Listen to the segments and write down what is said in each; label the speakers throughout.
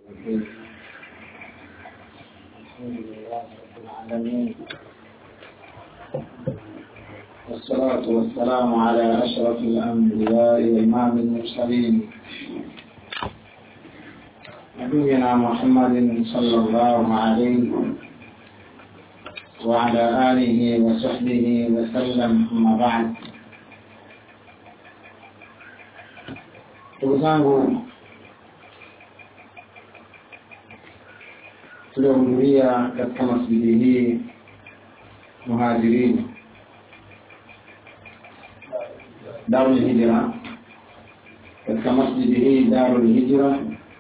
Speaker 1: الحمد لله رب العالمين والصلاة والسلام على أشرف الأنبياء وإمام المرسلين نبينا محمد صلى الله عليه وعلى آله وصحبه وسلم أما بعد ndugu zangu tuliohudhuria katika masjidi hii muhajirini darul hijra katika masjidi hii darul hijra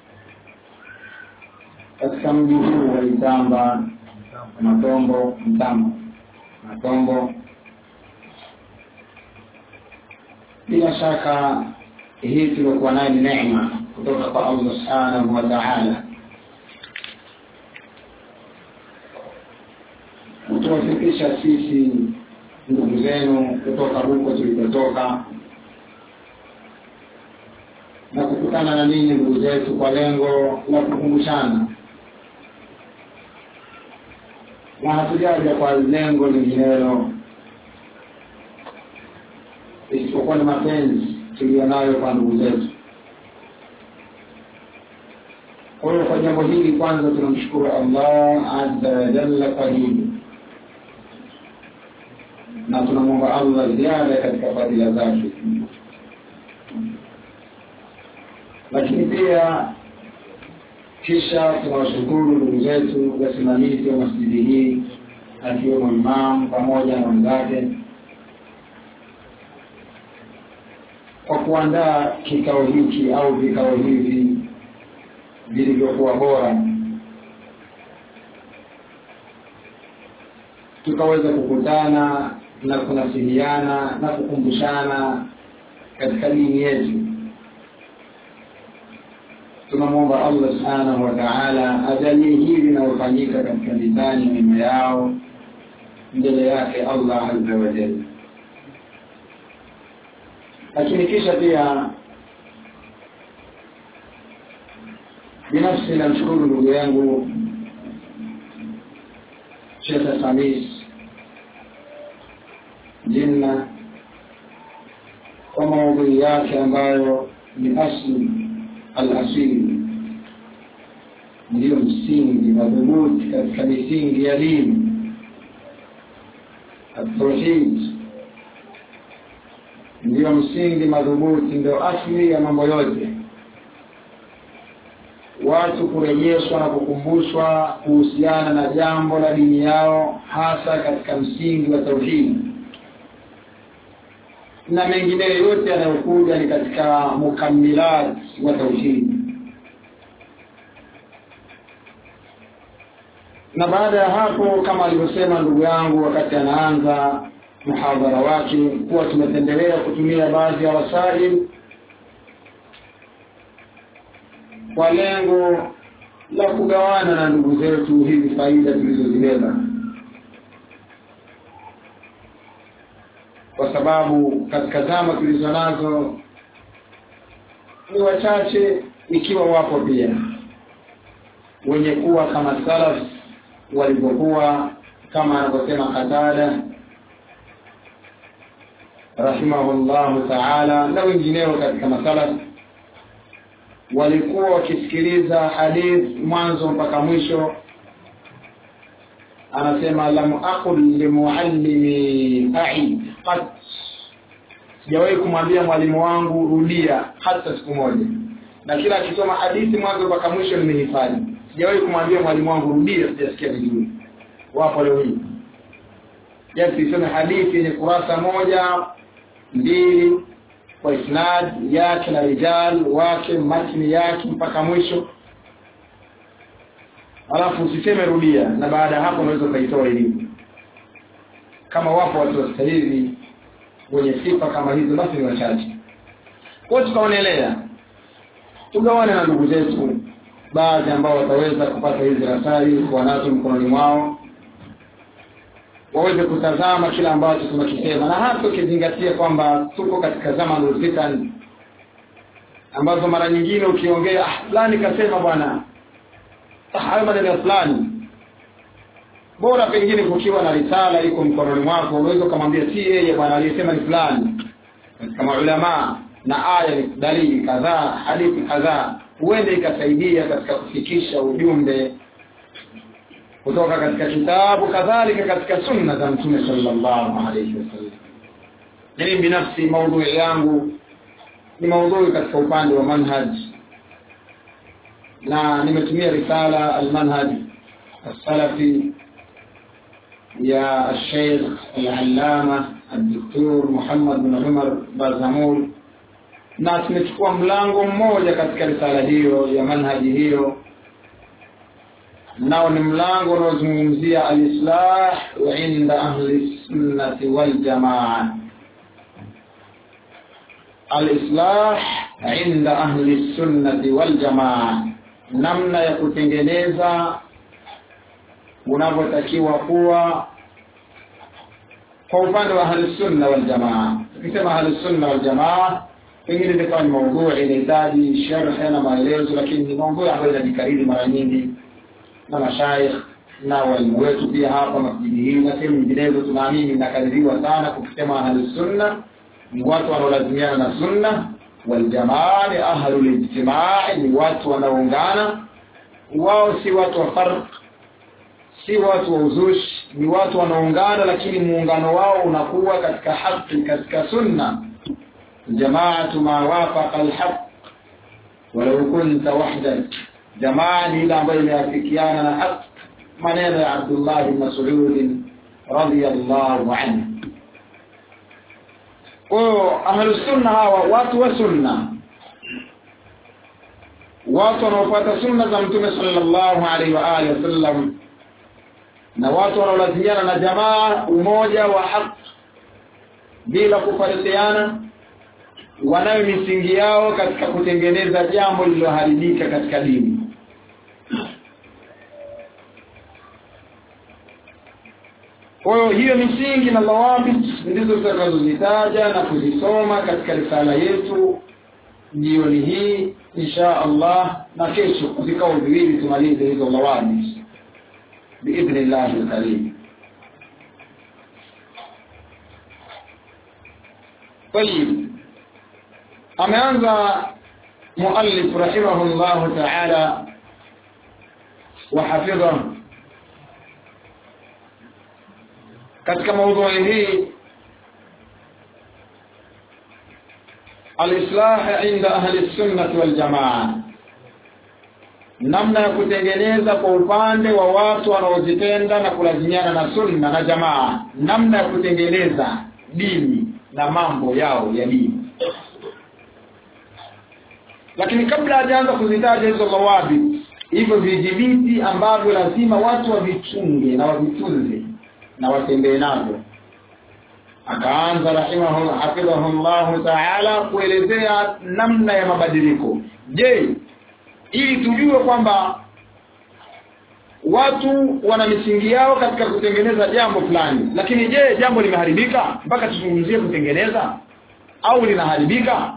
Speaker 1: katika mji huu wa Itamba Matombo Mtamba Matombo bila shaka hii tuliokuwa nayo ni neema kutoka kwa Allah subhanahu wa ta'ala kutuwafikisha sisi ndugu zenu kutoka huko tulikotoka na kukutana na ninyi ndugu zetu kwa lengo la kukumbushana na hatujaja kwa lengo linginelo isipokuwa ni mapenzi tuliyonayo kwa ndugu zetu kwa hiyo kwa jambo hili kwanza tunamshukuru allah azza wa jalla kwa hili na tunamwomba allah ziada katika fadhila zake lakini pia kisha tunawashukuru ndugu zetu wasimamizi wa masjidi hii akiwemo imamu pamoja na wenzake kwa kuandaa kikao hiki au vikao hivi vilivyokuwa bora tukaweza kukutana na kunasihiana na kukumbushana katika dini yetu tunamwomba allah subhanahu wa taala ajalie hili linalofanyika katika mizani mema yao mbele yake allah azza wa jalla lakini kisha pia binafsi namshukuru ndugu yangu shekhe samis jinna kwa maudhui yake ambayo ni asli alasili ndiyo msingi madhubuti katika misingi ya dini atauhid ndiyo msingi madhubuti ndio asli ya mambo yote watu kurejeshwa na kukumbushwa kuhusiana na jambo la dini yao hasa katika msingi wa tauhidi na mengineyo yote yanayokuja ni katika mukamilat wa tauhidi na baada ya hapo kama alivyosema ndugu yangu wakati anaanza muhadhara wake kuwa tumependelea kutumia baadhi ya wasaili kwa lengo la kugawana na ndugu zetu hizi faida tulizozibeba kwa sababu katika zama tulizo nazo ni wachache ikiwa wapo pia wenye kuwa kama salaf walivyokuwa kama anavyosema Qatada rahimahullahu taala na wengineo katika masalaf walikuwa wakisikiliza hadith mwanzo mpaka mwisho anasema lam aqul limuallimi aid qat sijawahi kumwambia mwalimu wangu rudia hata siku moja na kila akisoma hadithi mwanzo mpaka mwisho nimehifadhi sijawahi kumwambia mwalimu wangu rudia sijasikia vizuri wapo leo hii yani tuisome hadithi yenye kurasa moja mbili kwa isnad yake na rijal wake matni yake mpaka mwisho alafu usiseme rudia na baada ya hapo unaweza ukaitoa elimu kama wapo watu wastahili wenye sifa kama hizo basi ni wachache kwa tukaonelea tugawane na ndugu zetu baadhi ambao wataweza kupata hizi rasali kuwa nazo mkononi mwao waweze kutazama kile ambacho tunakisema na hasa ukizingatia kwamba tuko katika zama fitan ambazo mara nyingine ukiongea ah, fulani kasema bwana hayo maneno ya fulani bora pengine kukiwa na risala iko mkononi mwako unaweza ukamwambia si yeye bwana aliyesema ni fulani katika maulamaa na aya ni dalili kadhaa hadithi kadhaa huende ikasaidia katika kufikisha ujumbe kutoka katika kitabu kadhalika katika sunna za mtume sallallahu alayhi wasallam mimi binafsi maudhui yangu ni maudhui katika upande wa manhaj na nimetumia risala almanhaj السلفي يا الشيخ العلامة الدكتور محمد بن عمر بازامول na tumechukua mlango mmoja katika risala hiyo ya manhaji hiyo nao ni mlango unaozungumzia alislah inda ahli sunnati waljamaa alislah inda ahli sunnati waljamaa namna ya kutengeneza unavyotakiwa kuwa kwa upande wa ahli sunna waljamaa tukisema ahli sunna waljamaa pengine itakuwa ni maudhui inahitaji sharhe na maelezo lakini ni maudhui ambayo inajikariri mara nyingi na mashaikh na walimu wetu pia hapa masjidi hii na sehemu nyinginezo tunaamini inakaririwa sana kukisema ahli sunna ni watu wanaolazimiana na sunna waljamaa ni ahlul ijtimai ni watu wanaoungana wao si watu wa farq si watu wa uzushi ni watu wanaungana lakini muungano wao unakuwa katika haki katika sunna jamaatu ma wafaqa alhaq walau kunta wahdak jamaa ni ile ambayo imeafikiana na haq maneno ya Abdullah bin Mas'ud radiyallahu anhu kwa ahlu sunna hawa watu wa sunna watu wanaofuata sunna za mtume sallallahu alaihi wa alihi wasallam na watu wanaolazimiana na jamaa umoja wa haki bila kufarikiana wanayo misingi yao katika kutengeneza jambo lililoharibika katika dini kwa hiyo hiyo misingi na dhawabit ndizo tutakazozitaja na kuzisoma katika risala yetu jioni hii insha allah na kesho vikao viwili tumalize hizo dhawabit باذن الله الكريم طيب ameanza muallif rahimahullah ta'ala wa hafidhahu katika maudhui hii alislah inda ahli sunnah wal jamaa namna ya kutengeneza kwa upande wa watu wanaozipenda na kulazimiana na sunna na jamaa namna ya kutengeneza dini na mambo yao ya dini lakini kabla hajaanza kuzitaja hizo mawabi hivyo vijibiti ambavyo lazima watu wavichunge na wavitunze na watembee navyo akaanza rahimahu hafidhahullahu taala kuelezea namna ya mabadiliko je ili tujue kwamba watu wana misingi yao katika kutengeneza jambo fulani lakini je jambo limeharibika mpaka tuzungumzie kutengeneza au linaharibika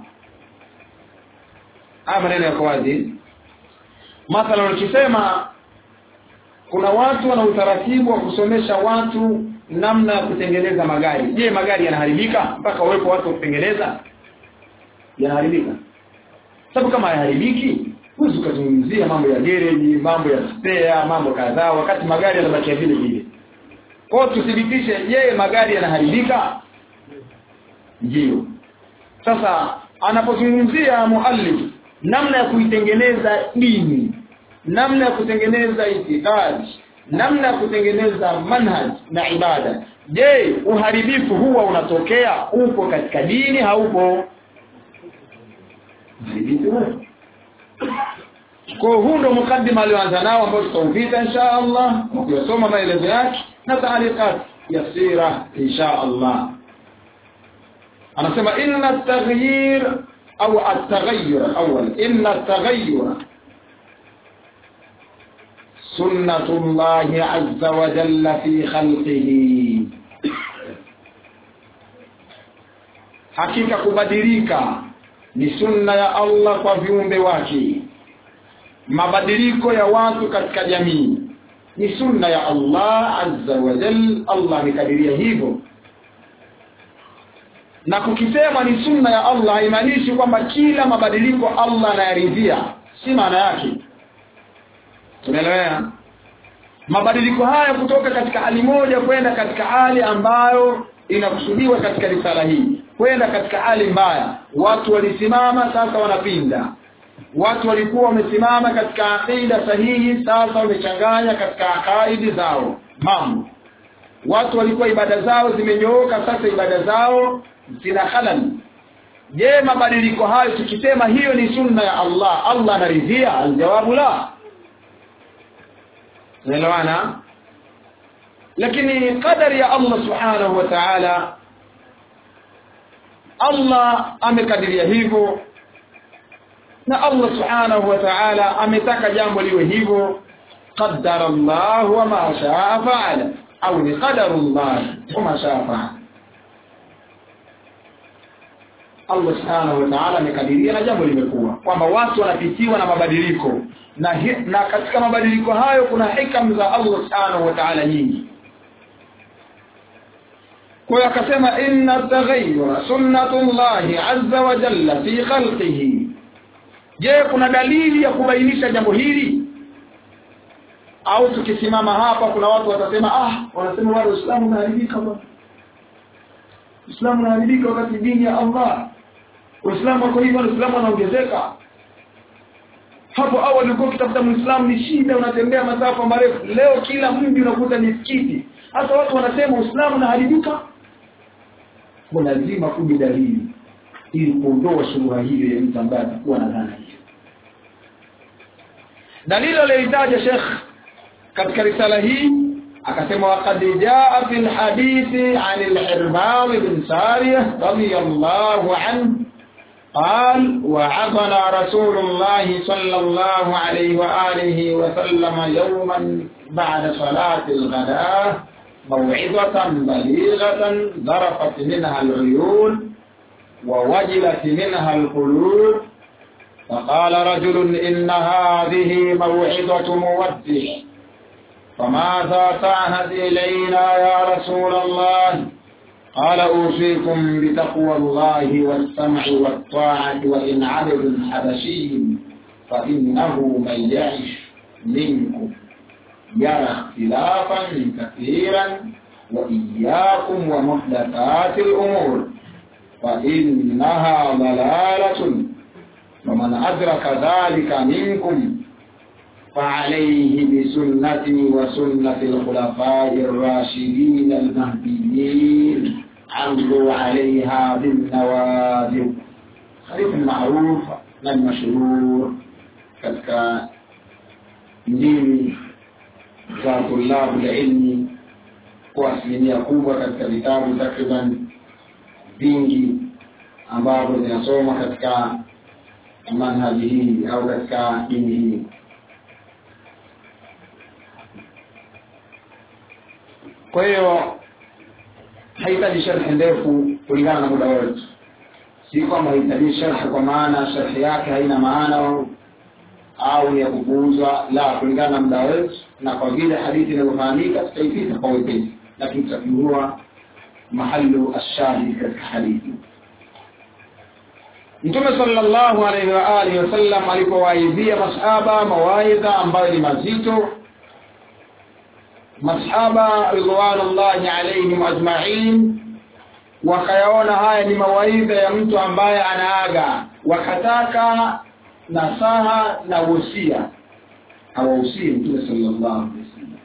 Speaker 1: haya maneno yako wazi mathalan ukisema kuna watu wana utaratibu wa kusomesha watu namna ya kutengeneza magari je magari yanaharibika mpaka wawepo watu wa kutengeneza yanaharibika sababu kama hayaharibiki huwezi ukazungumzia mambo ya gereji mambo ya spare mambo kadhaa wakati magari yanabakia vile vile kwao tuthibitishe je magari yanaharibika ndio sasa anapozungumzia muallif namna ya kuitengeneza dini namna ya kutengeneza itikadi namna ya kutengeneza manhaj na ibada je uharibifu huwa unatokea upo katika dini haupo uharibifu huo kwa huu ndo mukaddima alioanza nao ambao tutaupita insha Allah ukiyosoma maelezo yake na taalikat yasira insha Allah anasema inna at-taghyir au at-taghayyur awwal inna at-taghayyur sunnatullahi azza wa jalla fi khalqihi hakika kubadilika ni sunna ya Allah kwa viumbe wake mabadiliko ya watu katika jamii ni sunna ya Allah azza wa jal Allah amekadiria hivyo na kukisema ni sunna ya Allah haimaanishi kwamba kila mabadiliko Allah anayaridhia si maana yake tumeelewana mabadiliko haya kutoka katika hali moja kwenda katika hali ambayo inakusudiwa katika risala hii kwenda katika hali mbaya watu walisimama sasa wanapinda watu walikuwa wamesimama katika aqida sahihi sasa wamechanganya katika akaidi zao mambo watu walikuwa ibada zao zimenyooka sasa ibada zao zina halal je mabadiliko hayo tukisema hiyo ni sunna ya Allah Allah anaridhia aljawabu la unaelewana lakini qadari ya Allah subhanahu wa ta'ala Allah amekadiria hivyo na Allah subhanahu wa ta'ala ametaka jambo liwe hivyo qaddara Allah wa ma shaa fa'ala au ni qadarullah wa ma shaa fa'ala Allah subhanahu wa ta'ala amekadiria na jambo limekuwa kwamba watu wanapitiwa na mabadiliko na, hi, na katika mabadiliko hayo kuna hikam za Allah subhanahu wa ta'ala nyingi kwa hiyo akasema inna taghayyura sunnatullahi azza wa jalla fi khalqihi je kuna dalili ya kubainisha jambo hili au tukisimama hapa kuna watu watasema ah wanasema wale Uislamu unaharibika bwana Uislamu unaharibika wakati dini ya Allah Uislamu wako hivyo Uislamu unaongezeka hapo awali ulikuwa ukitafuta Muislamu ni shida unatembea masafa marefu leo kila mji unakuta ni msikiti hata watu wanasema Uislamu unaharibika kwa lazima kuja dalili ili kuondoa shubha hiyo ya mtu ambaye atakuwa na dhana hiyo dalili aliyoitaja Sheikh katika risala hii akasema waqad jaa fil hadithi an al-Hirbam bin Sariyah radiyallahu anhu قال وعظنا رسول الله صلى الله عليه وآله وسلم يوما بعد صلاة الغداء موعظة بليغة ذرفت منها العيون ووجلت منها القلوب فقال رجل إن هذه موعظة مودع فماذا تعهد إلينا يا رسول الله قال أوصيكم بتقوى الله والسمع والطاعة وإن عبد حبشي فإنه من يعش منكم يرى اختلافا كثيرا وإياكم ومحدثات الأمور فإنها ضلالة ومن أدرك ذلك منكم فعليه بسنتي وسنة الخلفاء الراشدين المهديين عمروا عليها بالنوادر حديث معروف المشهور katika ndimi za tulabu ilmi kwa asilimia kubwa katika vitabu takriban vingi ambavyo zinasoma katika manhaji hii au katika dini hii kwa hiyo haihitaji sharhi ndefu kulingana na muda wetu si kwamba haihitaji sharhi kwa maana sharhi yake haina maana au ni ya kupuuzwa la kulingana na muda wetu na kwa vile hadithi inavyofahamika tutaipita kwa wepesi lakini tutafunua mahalu ashahid katika hadithi Mtume sallallahu alaihi wa alihi wasallam alipowaidhia masahaba mawaidha ambayo ni mazito masahaba ridwanullahi alaihim ajma'in wakayaona haya ni mawaidha ya mtu ambaye anaaga wakataka nasaha na wosia awahusie mtume sallallahu alaihi wasallam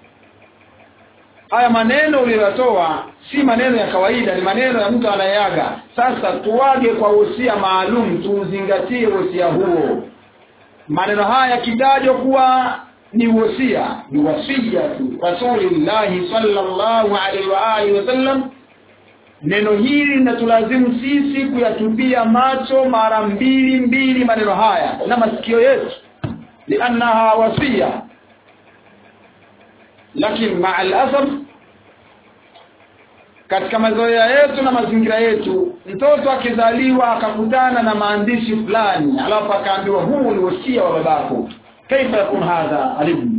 Speaker 1: haya maneno uliyotoa si maneno ya kawaida ni maneno ya mtu anayeaga sasa tuage kwa wosia maalum tuuzingatie wosia huo maneno haya yakitajwa kuwa ni wosia ni wasia tu rasulillahi sallallahu alaihi wa alihi wasallam neno hili linatulazimu sisi kuyatupia macho mara mbili mbili maneno haya na masikio yetu liannaha wasia lakini maa alasaf katika mazoea yetu na mazingira yetu mtoto akizaliwa akakutana na maandishi fulani alafu akaambiwa huu ni wosia wa babako kaifa yakun hadha alibn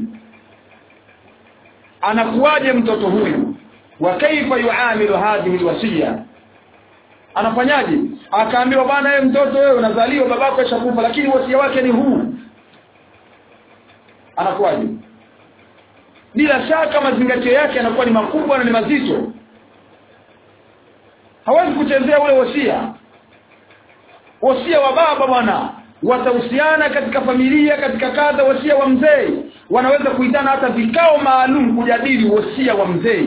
Speaker 1: anakuwaje mtoto huyu wa kaifa yuamilu hadhihi alwasiya anafanyaje akaambiwa bwana wewe mtoto wewe unazaliwa babako ashakufa lakini wasia wake ni huu anakuwaje bila shaka mazingatio yake yanakuwa ni makubwa na ni mazito hawezi kuchezea ule wasia wasia wa baba bwana watahusiana katika familia katika kadha wasia wa mzee wanaweza kuitana hata vikao maalum kujadili wasia wa mzee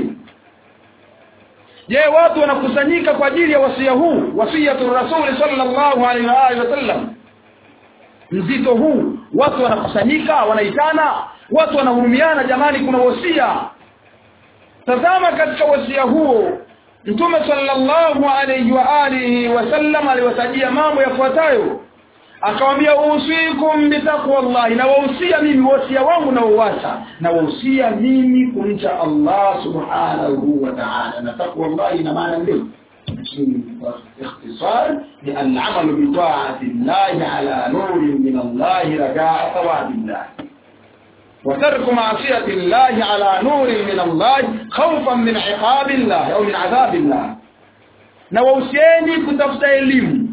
Speaker 1: je watu wanakusanyika kwa ajili ya wasia huu wasiyatu rasuli sallallahu alaihi wa alihi wasallam mzito huu watu wanakusanyika wanaitana watu wanahurumiana jamani kuna wasia tazama katika wasia huo mtume sallallahu alaihi wa alihi wasallam aliwatajia mambo yafuatayo akamwambia usikum bitaqwallahi na wahusia mimi wasia wangu na uwasa na wahusia mimi kumcha Allah subhanahu wa ta'ala na taqwallahi ina maana ndio باختصار لأن العمل بطاعة الله على نور من الله رجاء ثواب الله وترك معصية الله على نور من الله خوفا من عقاب الله أو من عذاب الله نووسيني كتفت elimu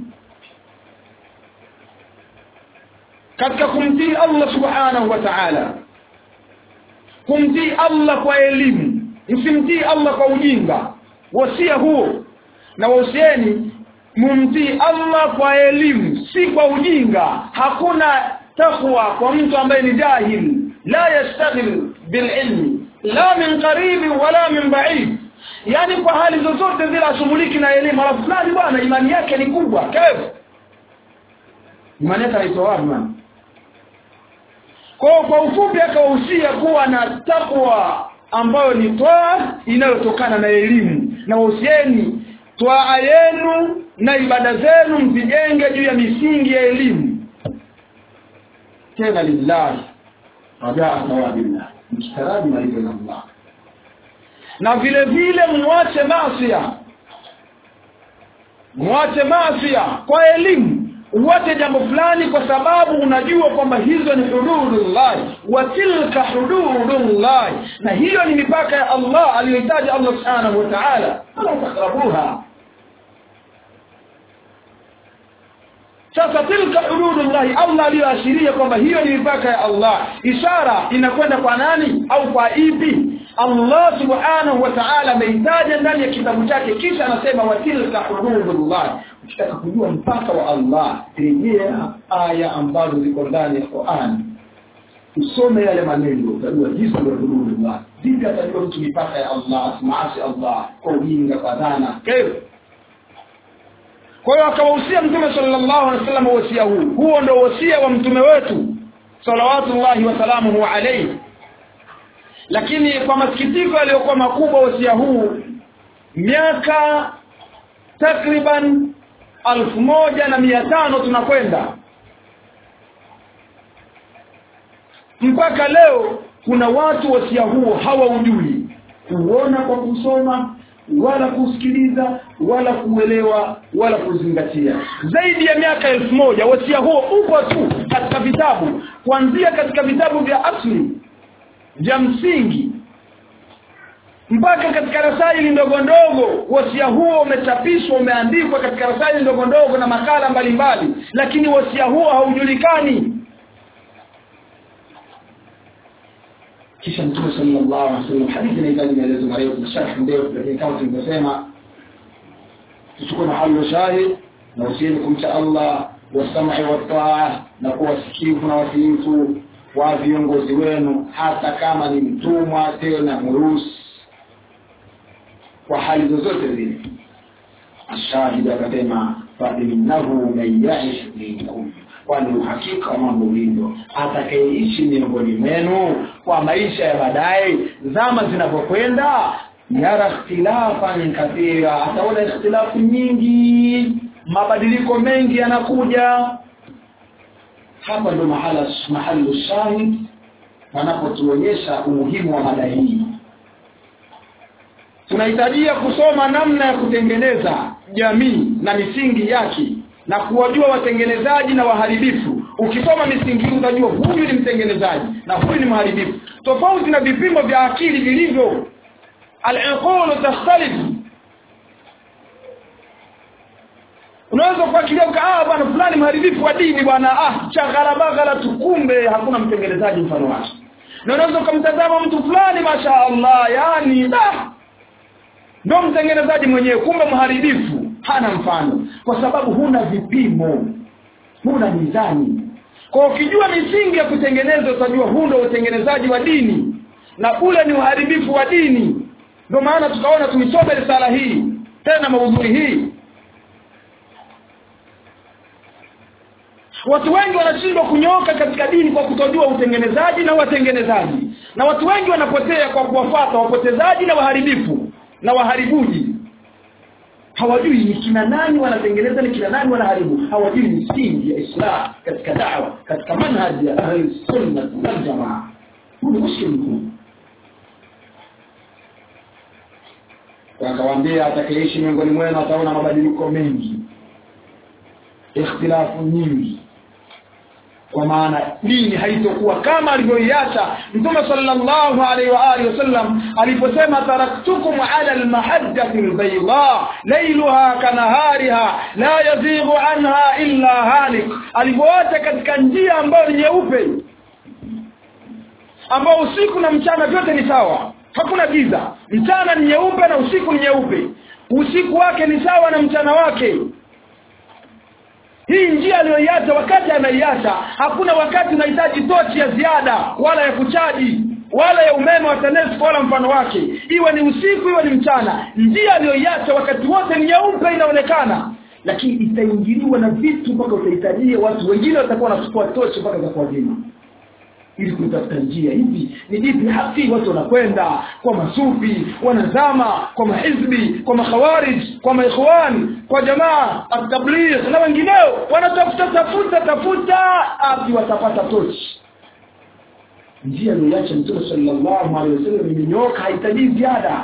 Speaker 1: katika kumtii Allah subhanahu wa ta'ala kumtii Allah kwa elimu msimtii Allah kwa ujinga wasia huo na wahusieni mumtii Allah kwa elimu si kwa ujinga hakuna takwa kwa mtu ambaye ni jahil la yastaghil bililmi la min qarib wala min ba'id yani kwa hali zozote zile ashughuliki na elimu alafu fulani bwana imani yake ni kubwa kevu imani yake haitoa wapi bwana kwa kwa ufupi akawahusia kuwa na takwa ambayo ni twaa inayotokana na elimu na wahusieni twaa yenu na ibada zenu mzijenge juu ya misingi ya elimu tena lillahi rajaa thawabillah mkitaraji malipo ya Allah na vile vile mwache maasiya mwache maasiya kwa elimu uwache jambo fulani kwa sababu unajua kwamba hizo ni hududullah wa tilka hududullah na hiyo ni mipaka ya Allah aliyohitaji Allah subhanahu wa ta'ala fala taqrabuha sasa tilka hududullah Allah aliyoashiria kwamba hiyo ni mipaka ya Allah ishara inakwenda kwa nani au kwa ipi Allah subhanahu wa ta'ala ameitaja ndani ya kitabu chake kisha anasema wa tilka hududullah ukitaka kujua mpaka wa Allah rejea aya ambazo ziko ndani ya Qur'an usome yale maneno utajua jinsi ndio hududullah vipi atajua mtu mipaka ya Allah asimaasi Allah kwa ujinga kwa dhana kaifa kwa hiyo akawahusia mtume sallallahu alaihi wasallam wasia huu huo ndio wasia wa mtume wetu salawatullahi wasalamuhu alayhi lakini kwa masikitiko yaliyokuwa makubwa wasia huu miaka takriban alfu moja na mia tano tunakwenda mpaka leo kuna watu wasia huo hawaujui kuona kwa kusoma wala kusikiliza wala kuelewa wala kuzingatia zaidi ya miaka elfu moja wasia huo upo tu katika vitabu kuanzia katika vitabu vya asli vya msingi mpaka katika rasaili ndogo ndogo wasia huo umechapishwa umeandikwa katika rasaili ndogo ndogo na makala mbalimbali lakini wasia huo haujulikani kisha mtume sallallahu alaihi wasallam hadithi inahitaji maelezo marefu na sharh ndefu lakini kama tulivyosema tuchukue mahali wa shahid na usieni kumcha Allah wasam'i wa taa na kuwa sikivu na watiifu wa viongozi wenu hata kama ni mtumwa tena murusi kwa hali zozote zile ashahidi akasema fa innahu man ya'ish minkum kwani uhakika wa mambo ulivyo atakayeishi miongoni mwenu kwa maisha ya baadaye zama zinapokwenda yara ikhtilafan kathira ataona ikhtilafu nyingi mabadiliko mengi yanakuja hapa ndo mahala mahali shahid wanapotuonyesha umuhimu wa mada hii tunahitajia kusoma namna ya kutengeneza jamii na misingi yake na kuwajua watengenezaji na waharibifu ukisoma misingi hii utajua huyu ni mtengenezaji na huyu ni mharibifu tofauti na vipimo vya akili vilivyo al-iqulu takhtalif unaweza kuakilia ah bwana fulani mharibifu wa dini bwana ah chagharabaghala tukumbe hakuna mtengenezaji mfano wake na unaweza kumtazama mtu fulani masha Allah yani da ndio mtengenezaji mwenyewe kumbe mharibifu hana mfano kwa sababu huna vipimo huna mizani kwa ukijua misingi ya kutengeneza utajua huu ndio utengenezaji wa dini na ule ni uharibifu wa dini ndio maana tukaona tuisome risala hii tena maudhui hii watu wengi wanashindwa kunyoka katika dini kwa kutojua utengenezaji na watengenezaji na watu wengi wanapotea kwa kuwafuata wapotezaji na waharibifu na waharibuji hawajui ni kina nani wanatengeneza ni kina nani wanaharibu hawajui misingi ya islam katika dawa katika manhaji ya ahli sunna wal jamaa huu ni mushkil mkuu wakawaambia atakayeishi miongoni mwenu ataona mabadiliko mengi ikhtilafu nyingi kwa maana dini haitokuwa kama alivyoiacha mtume sallallahu alaihi wa alihi wasallam aliposema taraktukum ala almahajjati albayda laylaha kanahariha la yazighu anha illa halik alivyoacha katika njia ambayo ni nyeupe ambao usiku na mchana vyote ni sawa hakuna giza mchana ni nyeupe na usiku ni nyeupe usiku wake ni sawa na mchana wake hii njia aliyoiacha wakati anaiacha hakuna wakati unahitaji tochi ya ziada wala ya kuchaji wala ya umeme wa TANESCO wala mfano wake iwe ni usiku iwe ni mchana njia aliyoiacha wakati wote ni nyeupe inaonekana lakini itaingiliwa na vitu mpaka utahitajia watu wengine watakuwa wanachukua tochi mpaka za kuwazima ili kutafuta njia hivi ni vipi haki watu wanakwenda kwa masufi wanazama kwa mahizbi kwa makhawarij kwa maikhwan kwa jamaa at-tabligh na wengineo wanatafuta tafuta tafuta api watapata tochi njia aliyoacha mtume sallallahu alaihi wasallam imenyoka haitaji ziada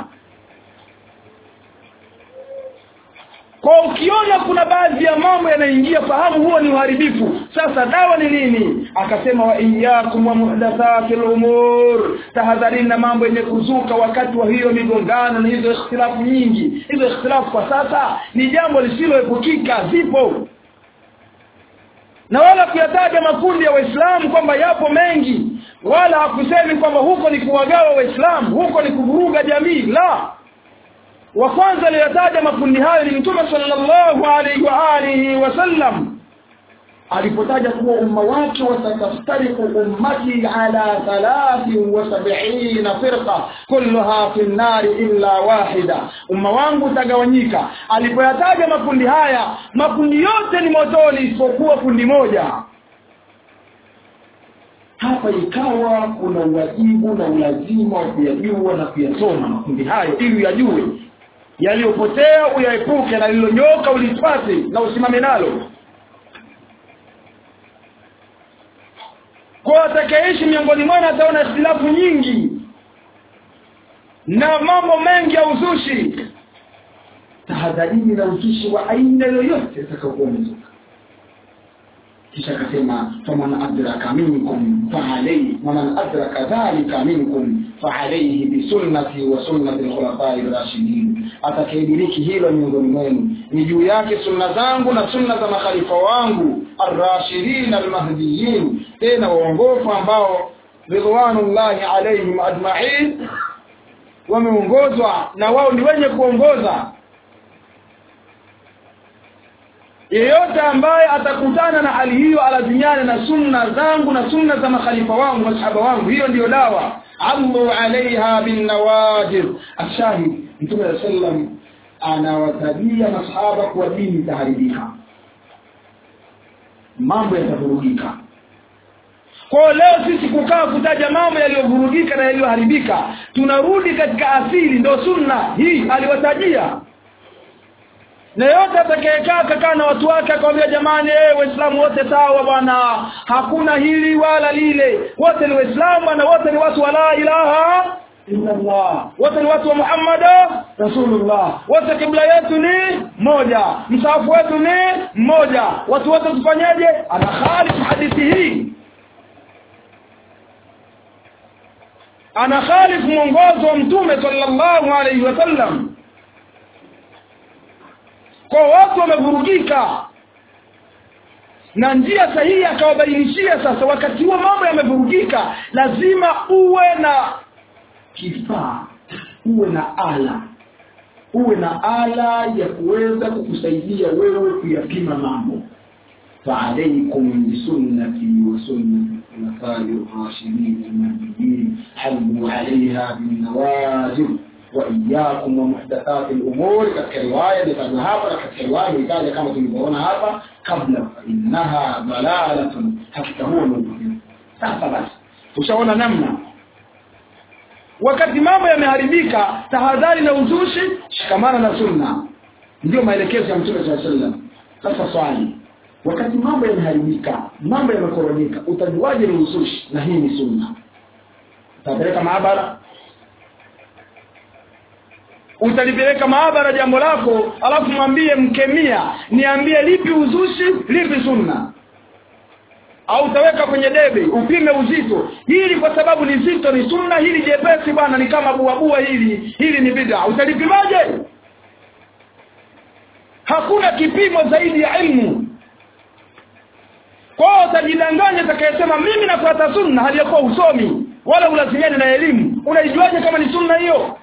Speaker 1: kwa ukiona kuna baadhi ya mambo yanaingia fahamu huo ni uharibifu sasa dawa ni nini akasema wa iyyakum wa muhdathatil umur tahadharini na mambo yenye kuzuka wakati wa hiyo migongano na hizo ikhtilafu nyingi hizo ikhtilafu kwa sasa ni jambo lisiloepukika zipo na wala kuyataja makundi ya waislamu kwamba yapo mengi wala hakusemi kwamba huko ni kuwagawa waislamu huko ni kuvuruga jamii la wa kwanza aliyotaja makundi hayo ni mtume sallallahu alaihi wa alihi wasallam alipotaja kuwa umma wake watatastariku ummati ala thalathi wa sab'ina firqa kulluha fi nnari illa wahida umma wangu utagawanyika alipoyataja makundi haya makundi yote ni motoni isipokuwa kundi moja hapa ikawa kuna uwajibu na ulazima wa kuyajua na kuyasoma makundi hayo ili uyajue yaliyopotea uyaepuke na lililonyoka ulipate na usimame nalo kwa atakayeishi miongoni mwenu ataona ikhtilafu nyingi na mambo mengi ya uzushi tahadharini na uzushi wa aina yoyote atakayokuwa umezuka kisha akasema faman adraka minkum faalayhi waman adraka dhalika minkum faalayhi bisunnati wa sunnati alkhulafai rashidin atakayediriki hilo miongoni mwenu ni juu yake sunna zangu na sunna za makhalifa wangu arrashidin almahdiyin tena waongofu ambao ridwanullahi alaihim ajma'in wameongozwa na wao ni wenye kuongoza yeyote ambaye atakutana na hali hiyo alazimiane na sunna zangu na sunna za makhalifa wangu masahaba wangu hiyo ndiyo dawa amru alaiha bin nawajir ashahid mtume sallam anawatabia masahaba kwa dini itaharibika mambo yatavurugika kwa leo sisi kukaa kutaja mambo yaliyovurugika na yaliyoharibika tunarudi katika asili ndo sunna hii aliwatajia na yote atakayekaa kakaa na watu wake akamwambia jamani eh waislamu wote sawa bwana hakuna hili wala lile wote ni waislamu na wote ni watu wa la ilaha
Speaker 2: illa Allah wote ni watu wa Muhammad Rasulullah wote kibla yetu ni moja msahafu wetu ni mmoja watu wote tufanyaje ana khalifu hadithi hii ana khalifu mwongozo wa mtume sallallahu alaihi wasallam kwa watu wamevurugika na njia sahihi akawabainishia sasa wakati huo mambo yamevurugika lazima uwe na kifaa uwe na ala uwe na ala ya kuweza kukusaidia wewe kuyapima mambo فعليكم بسنتي وسنة الخلفاء الراشدين المهديين حلوا عليها بالنواجذ وإياكم ومحدثات الأمور katika riwaya ndio hapa na katika riwaya ikaja kama tulivyoona hapa kabla innaha dalalatun hakika huwa mudhil sasa basi ushaona namna wakati mambo yameharibika tahadhari na uzushi shikamana na sunna ndio maelekezo ya mtume sallallahu alaihi wasallam sasa swali wakati mambo yameharibika mambo yamekoronyeka utajuaje ni uzushi na hii ni sunna utapeleka maabara utalipeleka maabara jambo lako alafu mwambie mkemia niambie lipi uzushi lipi sunna au utaweka kwenye debe upime uzito hili kwa sababu ni zito ni sunna hili jepesi bwana ni kama buabua hili hili ni bid'a utalipimaje hakuna kipimo zaidi ya ilmu kwao utajidanganya utakayesema mimi nafuata sunna hali yakuwa usomi wala ulazimiani na elimu unaijuaje kama ni sunna hiyo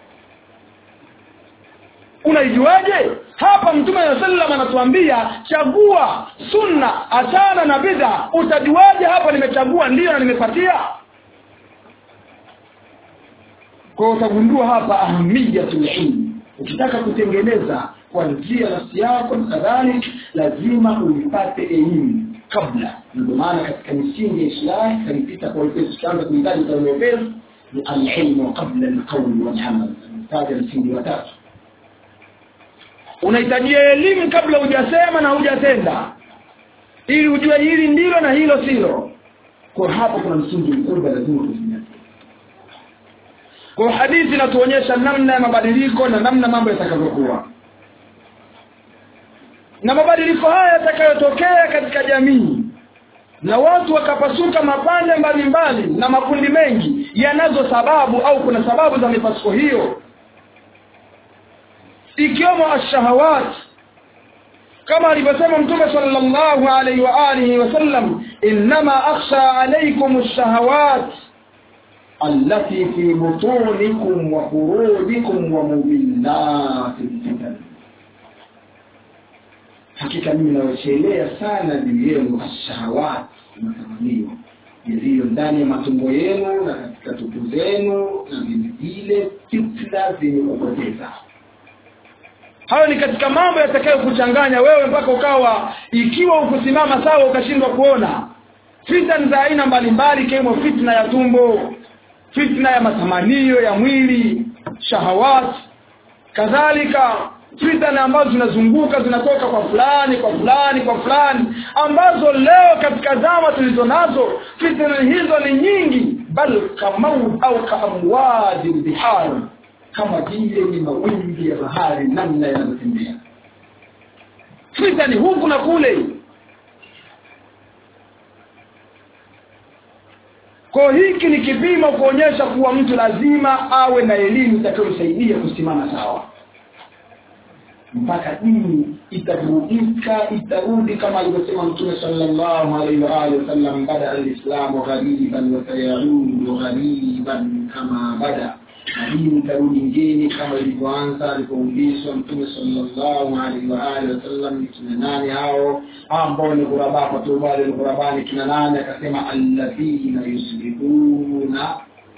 Speaker 2: unaijuaje hapa mtume wa sallam anatuambia chagua sunna achana na bidha utajuaje hapa nimechagua ndiyo na nimepatia kwa utagundua hapa ahamiyatul ilm ukitaka kutengeneza kwa njia nafsi yako na kadhalik lazima uipate elimu kabla ndio maana katika misingi ya islahi kalipita kwa wepesi tukianza kuhitaji kwa wepesi ni alilmu qabla alqawl walamal taja msingi wa tatu unahitajia elimu kabla hujasema na hujatenda ili ujue hili ndilo na hilo silo kwa hapo kuna msingi mkubwa lazima tuzingatie kwa hadithi inatuonyesha namna ya mabadiliko na namna mambo yatakavyokuwa na mabadiliko haya yatakayotokea katika jamii na watu wakapasuka mapande mbalimbali na makundi mengi yanazo sababu au kuna sababu za mipasuko hiyo ikiwemo ashahawat kama alivyosema mtume sallallahu alaihi wa alihi wasallam innama akhsha alaykum ash-shahawat allati fi butunikum wa furujikum wa mubillati fitan hakika mimi nawachelea sana juu yenu ashahawat matamanio yaliyo ndani ya matumbo yenu na katika tupu zenu na vilevile fitna zenye kupoteza hayo ni katika mambo yatakayokuchanganya wewe mpaka ukawa ikiwa ukusimama sawa ukashindwa kuona fitna za aina mbalimbali ikiwemo fitna ya tumbo fitna ya matamanio ya mwili shahawat kadhalika fitna ambazo zinazunguka zinatoka kwa fulani kwa fulani kwa fulani ambazo leo katika zama tulizo nazo fitna hizo ni nyingi bal kamau au kaamwadi bihar kama vile ni mawimbi ya bahari namna yanavyotembea fitna ni huku na kule kwa hiki ni kipimo kuonyesha kuwa mtu lazima awe na elimu itakayomsaidia kusimama sawa mpaka dini itarudika itarudi kama alivyosema mtume sallallahu alaihi wa alihi wasallam bada alislamu ghariban wa sayaudu ghariban kama bada na dini itarudi ngeni kama ilivyoanza alipoulizwa mtume sallallahu alaihi wa alihi wasallam ni kina nani hao ambao ni ghuraba kwa tubali ni ghuraba ni kina nani akasema alladhina yuslihuna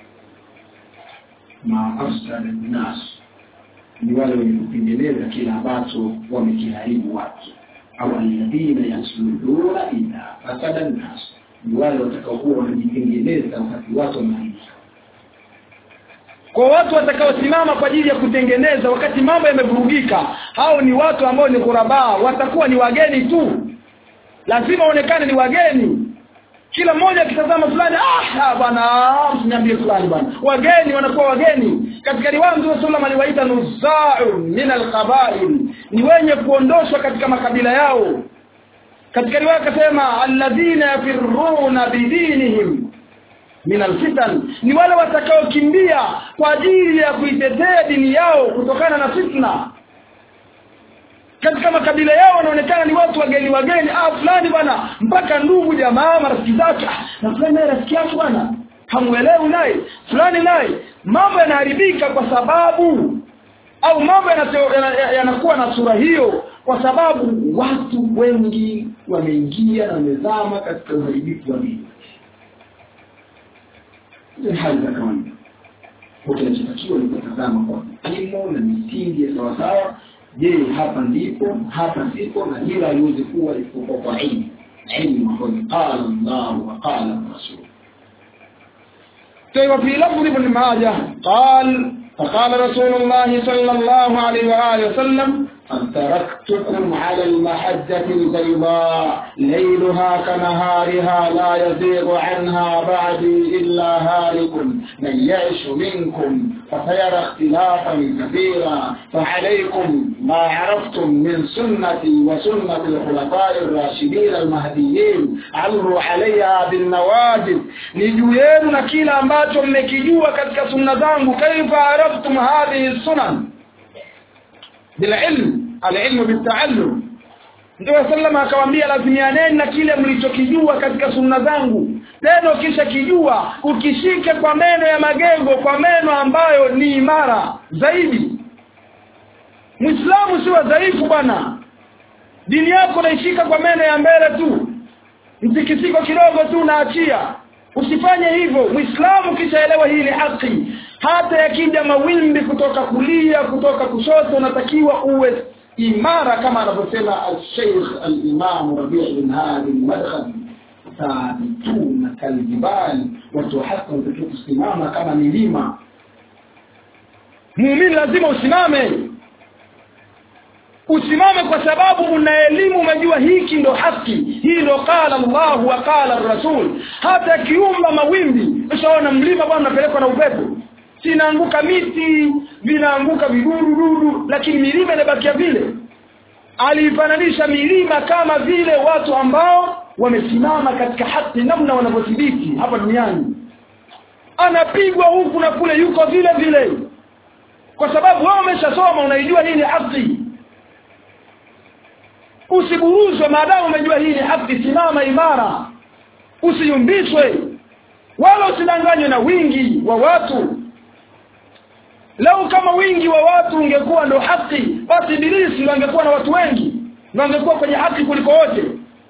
Speaker 2: ma afsada nnas ni wale wenye kutengeneza kile ambacho wamekiharibu watu au alladhina yasluduna idha fasada nnas ni wale watakaokuwa wanajitengeneza wakati watu wameharibika kwa watu watakaosimama kwa ajili ya kutengeneza wakati mambo yamevurugika hao ni watu ambao ni kurabaa watakuwa ni wageni tu lazima waonekane ni wageni kila mmoja akitazama fulani ah bwana msiniambie fulani bwana wageni wanakuwa wageni katika riwaya Mtume sallam aliwaita nuzau min alqabail ni wenye kuondoshwa katika makabila yao katika riwaya akasema alladhina yafirruna bidinihim min alfitan ni wale watakaokimbia kwa ajili ya kuitetea dini yao kutokana na fitna katika makabila yao wanaonekana ni watu wageni wageni ah fulani bwana mpaka ndugu jamaa marafiki zake ah, na fulani naye rafiki yake bwana hamuelewi naye fulani naye mambo yanaharibika kwa sababu au mambo yanakuwa na sura hiyo kwa sababu watu wengi wameingia na wamezama katika uharibifu wa dini ni hali za kawaida kinachotakiwa ni kutazama kwa elimu na misingi ya sawasawa je hapa ndipo hapa sipo na hila haiwezi kuwa isipokuwa kwa ilmu ilmu ambayo qala Allah wa qala Rasul طيب في لفظ ابن ماجه قال فقال رسول الله صلى الله عليه وآله وسلم قد تركتكم على المحجة البيضاء ليلها كنهارها لا يزيغ عنها بعدي إلا هالك من يعش منكم فسيرى اختلافا كثيرا فعليكم ما عرفتم من سنتي وسنة الخلفاء الراشدين المهديين عروا عليها بالنواجذ نجوين نكيلا ambacho mmekijua katika sunna zangu kaifa araftum hadhihi sunan bililm alilmu bitaallum Mtume sallama akamwambia lazimianeni na kile mlichokijua katika sunna zangu tena ukisha kijua ukishike kwa meno ya magego kwa meno ambayo ni imara zaidi Muislamu sio dhaifu bwana dini yako naishika kwa meno ya mbele tu mtikisiko kidogo tu naachia usifanye hivyo muislamu kishaelewa hii ni haki hata yakija mawimbi kutoka kulia kutoka kushoto unatakiwa uwe imara kama anavyosema al-Sheikh al-Imam Rabi' bin Hadi al-Madkhali thabituna kaljibali watu hasa wanatakiwa kusimama kama milima muumini lazima usimame usimame kwa sababu una elimu umejua hiki ndo haki hii ndo qala Allah wa qala Rasul hata kiumba mawimbi ushaona mlima bwana unapelekwa na upepo sinaanguka miti vinaanguka vidudu dudu lakini milima inabakia vile alifananisha milima kama vile watu ambao wamesimama katika haki namna wanavyothibiti hapa duniani anapigwa huku na kule yuko vile vile kwa sababu wewe umeshasoma unaijua hii ni haki usiburuzwe maadamu umejua hii ni haki simama imara usiyumbishwe wala usidanganywe na wingi wa watu Lau kama wingi wa watu ungekuwa ndo haki, basi Ibilisi angekuwa na watu wengi, na angekuwa kwenye haki kuliko wote.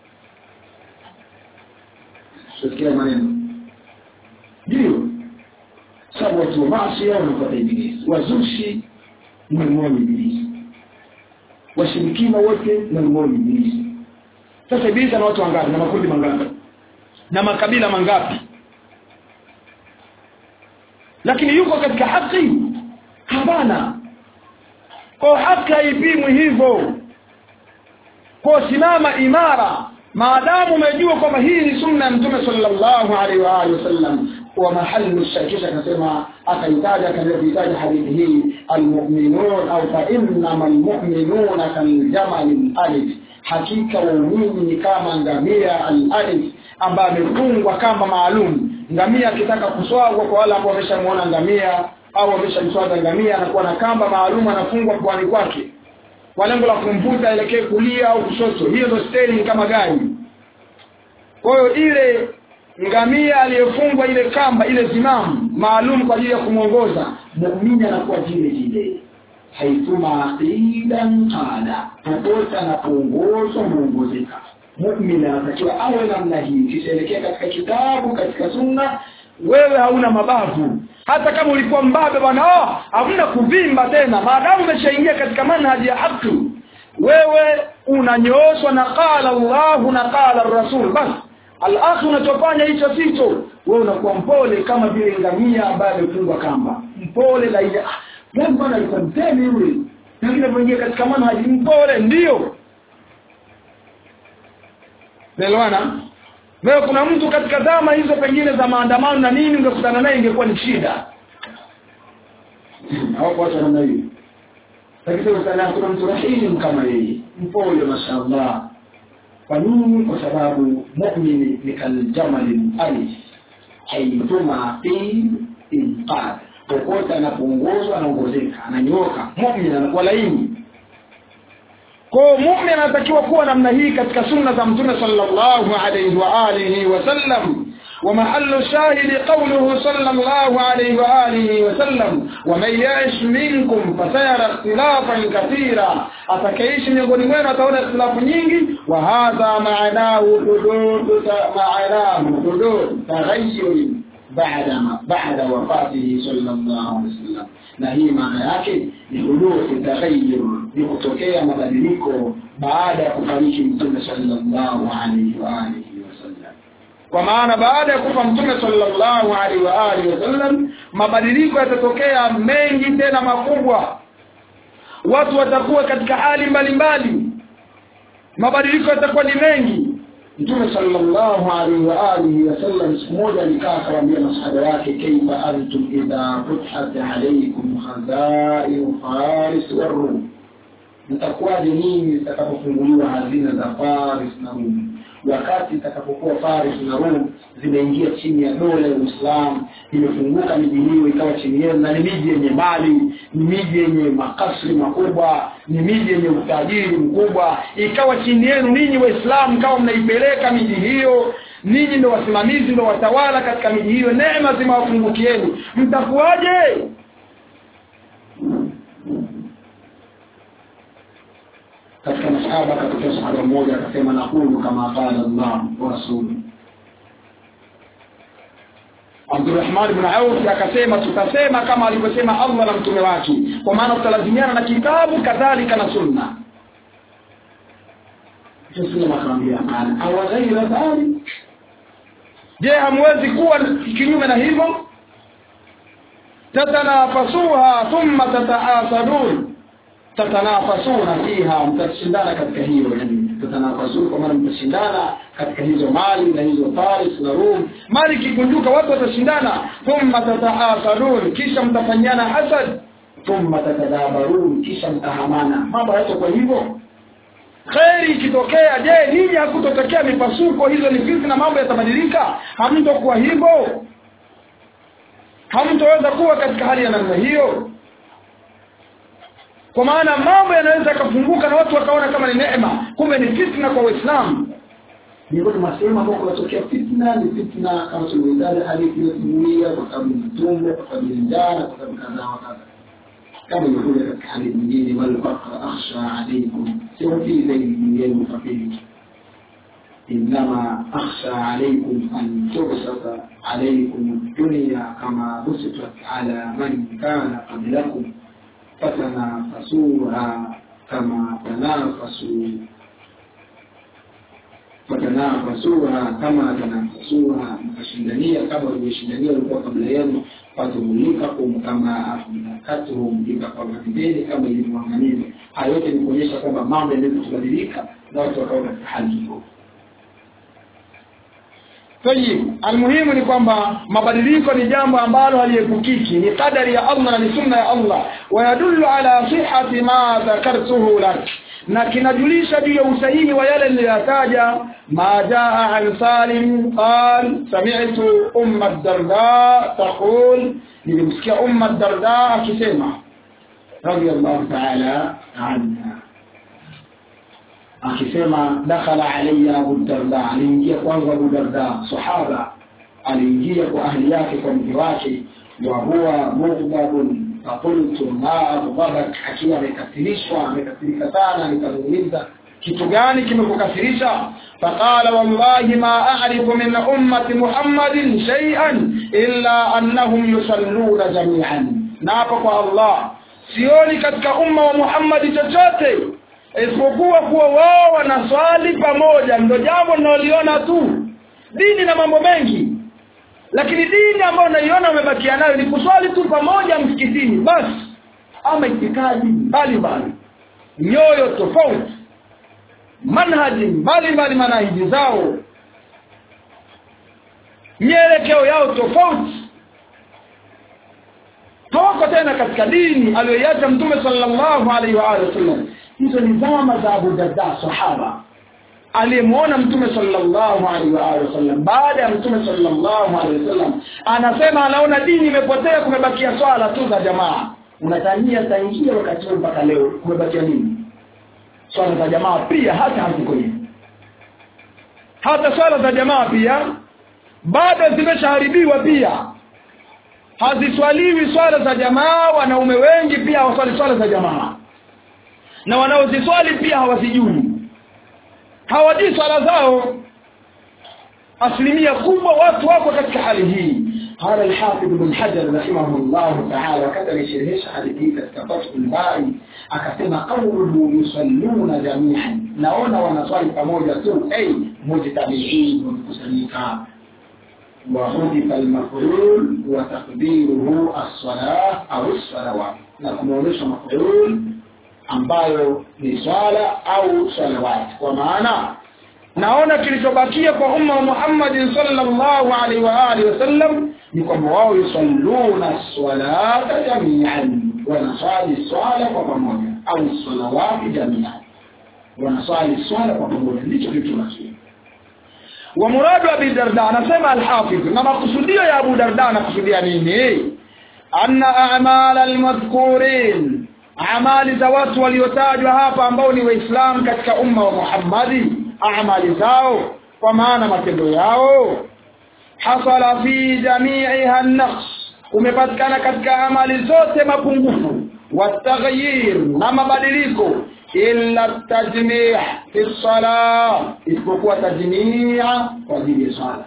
Speaker 2: Sikia maneno. Ndio. Sababu watu wa maasi wanapata Ibilisi, wazushi ni mmoja Ibilisi. Washirikina wote ni mmoja Ibilisi. Sasa Ibilisi ana watu wangapi na makundi mangapi? Na makabila mangapi? Lakini yuko katika haki hapana kwa haki haipimwi hivyo kwa simama imara maadamu umejua kwamba hii ni sunna ya mtume sallallahu alaihi wa alihi wasallam wa mahali shakisha akasema akaitaja akaitaja hadithi hii almu'minun au fa innama almu'minuna kaljamal alif hakika waumini ni kama ngamia al-alif ambaye amefungwa kamba maalum ngamia akitaka kuswagwa kwa wale ambao wameshamuona ngamia au ameshamswaga ngamia anakuwa na kamba maalum anafungwa kwani kwake kwa lengo la kumvuta elekee kulia au kushoto hiyo ndio steering kama gari kwa hiyo ile ngamia aliyefungwa ile kamba ile zimamu maalum kwa ajili ya kumwongoza muumini anakuwa vile vile haituma aqidan qala popote anapoongozwa muongozeka muumini anatakiwa awe namna hii kishaelekea katika kitabu katika sunna wewe hauna mabavu hata kama ulikuwa mbabe bwana oh, hamna kuvimba tena maadamu umeshaingia katika manhaji ya haki wewe unanyooshwa na qala Allahu na qala Rasul basi alafu unachofanya hicho sicho wewe unakuwa mpole kama vile ngamia ambaye amefungwa kamba mpole la ile ah yani bwana alikuwa mtemi yule lakini anapoingia katika manhaji mpole ndio Nelewana wewe kuna mtu katika zama hizo pengine za maandamano na nini ungekutana naye ingekuwa ni shida
Speaker 1: hawapo watu wa namna hiyo lakini sana kuna mtu rahimu kama yeye mpole mashaallah kwa nini kwa sababu mu'mini ni kaljamali alif haituma fi inqad popote anapoongozwa anaongozeka ananyoka mu'min anakuwa laini
Speaker 2: kwa mu'min anatakiwa kuwa namna hii katika sunna za mtume sallallahu alayhi wa alihi wasallam ومحل الشاهد قوله صلى الله عليه وآله وسلم ومن يعش منكم فسيرى اختلافا كثيرا أتكيش miongoni mwenu ataona ikhtilafu nyingi وهذا معناه حدود معناه حدود تغير بعد ما بعد وفاته صلى الله عليه وسلم na hii maana yake ni huduthi taghayyur ni kutokea mabadiliko baada ya kufariki mtume sallallahu alaihi wa alihi wasallam kwa maana baada ya kufa mtume sallallahu alaihi wa alihi wasallam mabadiliko yatatokea mengi tena makubwa watu watakuwa katika hali mbalimbali mabadiliko yatakuwa ni mengi
Speaker 1: mtume sallallahu alaihi wa alihi wasallam siku moja alikaa akawaambia masahaba wake kaifa antum idha futhat alaikum khazainu faris warum mtakuwaje nyinyi zitakapofunguliwa hazina za faris na rum wakati itakapokuwa Faris na Rum zimeingia chini ya dola ya Uislamu, imefunguka miji hiyo ikawa chini yenu, na ni miji yenye mali, ni miji yenye makasri makubwa, ni miji yenye utajiri mkubwa, ikawa chini yenu ninyi Waislamu, kama mnaipeleka miji hiyo ninyi ndio wasimamizi, ndio watawala katika miji hiyo, neema zimewafungukieni, mtakuwaje? katika masahaba akatokea sahaba mmoja akasema naqulu kama qala Allah wa rasuluhu Abdurrahman ibn Auf akasema tutasema kama alivyosema Allah na mtume wake kwa maana tutalazimiana na kitabu kadhalika na sunna Sasa akamwambia kana aw ghaira dhalik Je hamwezi kuwa kinyume na hivyo tatanafasuha thumma tataasadun tatanafasuna fiha mtashindana katika hiyo yani tatanafasuna kwa maana mtashindana katika hizo mali na hizo Faris na Rum mali kikunjuka watu watashindana thumma tataasadun kisha mtafanyana hasad thumma tatadabarun kisha mtahamana mambo hayatakuwa hivyo kheri ikitokea je nini hakutotokea mipasuko hizo ni fitna mambo yatabadilika hamtokuwa hivyo hamtoweza kuwa katika hali ya namna hiyo kwa maana mambo yanaweza yakafunguka na watu wakaona kama ni neema kumbe ni fitna kwa waislamu miongoni mwa sehemu ambao kunatokea fitna ni fitna kama tulivyotaja hadithi iliyosimulia kwa sababu ni tumbo kwa sababu ni njaa kwa sababu kadhaa wa kadha kama ilivyokuja katika hadithi nyingine wal faqra akhsha alaykum sio fi zaidi nyingine mfakiri إنما أخشى عليكم أن تبسط عليكم الدنيا كما بسطت على من كان قبلكم فتنافسوها كما تنافسوا fatanafasuha kama tanafasuha mkashindania kama walivyoshindania walikuwa kabla yenu fatumulikakum kama ahlakatuhum ikapambanizeni kama ilivyoangamiza haya yote ni kuonyesha kwamba mambo yanaweza kubadilika na watu wakawa katika hali hiyo Tayib, almuhimu ni kwamba mabadiliko ni jambo ambalo haliepukiki, ni kadari ya Allah na ni sunna ya Allah, wayadullu ala sihhati ma dhakartuhu lak, na kinajulisha juu ya usahihi wa yale niliyotaja. Ma jaa an Salim qal sami'tu umma Darda taqul, nilimsikia umma Darda akisema radiyallahu ta'ala anha akisema dakhala alayya Abu Darda, aliingia kwangu Abu Darda, sahaba aliingia kwa ahli yake, kwa mke wake, wa huwa mughdabun faqultu ma aghdabak, akiwa amekasirishwa, amekasirika sana. Nikamuuliza, kitu gani kimekukasirisha? faqala wallahi ma a'rifu min ummati Muhammadin shay'an illa annahum yusalluna jami'an, na hapo kwa Allah sioni katika umma wa Muhammadi chochote isipokuwa kuwa wao wanaswali pamoja, ndio jambo linaloliona tu. Dini na mambo mengi, lakini dini ambayo naiona wamebakia nayo ni kuswali tu pamoja msikitini basi, ama itikadi mbalimbali, nyoyo tofauti, manhaji mbalimbali, manahiji zao
Speaker 2: mielekeo yao tofauti hawako tena katika dini aliyoiacha mtume sallallahu alaihi wa alihi wasallam hizo ni zama za Abu Darda sahaba aliyemwona mtume sallallahu alaihi wa alihi wasallam baada ya mtume sallallahu alaihi wasallam anasema anaona dini imepotea kumebakia swala tu za jamaa unatania tangia wakati huo mpaka leo kumebakia nini swala za jamaa pia hata haziko hivi hata swala za jamaa pia bado zimeshaharibiwa pia haziswaliwi swala za jamaa wanaume wengi pia hawaswali swala za jamaa na wanaoziswali pia hawazijui hawajui swala zao asilimia kubwa watu wako katika hali hii قال الحافظ بن حجر رحمه الله تعالى وكتب يشرحش حديث katika Fathul Bari akasema qawluhu yusalluna jami'an naona wanaswali pamoja tu ay mujtabi'in mkusanyika وحذف المفعول وتقديره الصلاة أو الصلوات na kumeonyesha mafulul ambayo ni swala au salawat kwa maana naona kilichobakia kwa umma wa Muhammad sallallahu alaihi wa alihi wasallam ni kwamba wao yusalluna salata jami'an wanaswali swala kwa pamoja au salawati jami'an wanaswali swala kwa pamoja ndicho kilichobakia wa muradu abi darda anasema alhafidh na makusudio ya abu darda anakusudia nini anna a'mal almadhkurin amali za watu waliotajwa hapa ambao ni waislamu katika umma wa Muhammadi amali zao kwa maana matendo yao hasala fi jami'iha an-naqs umepatikana katika amali zote mapungufu wataghyir na mabadiliko illa tajmi' fi salah isipokuwa tajmi'a kwa ajili ya swala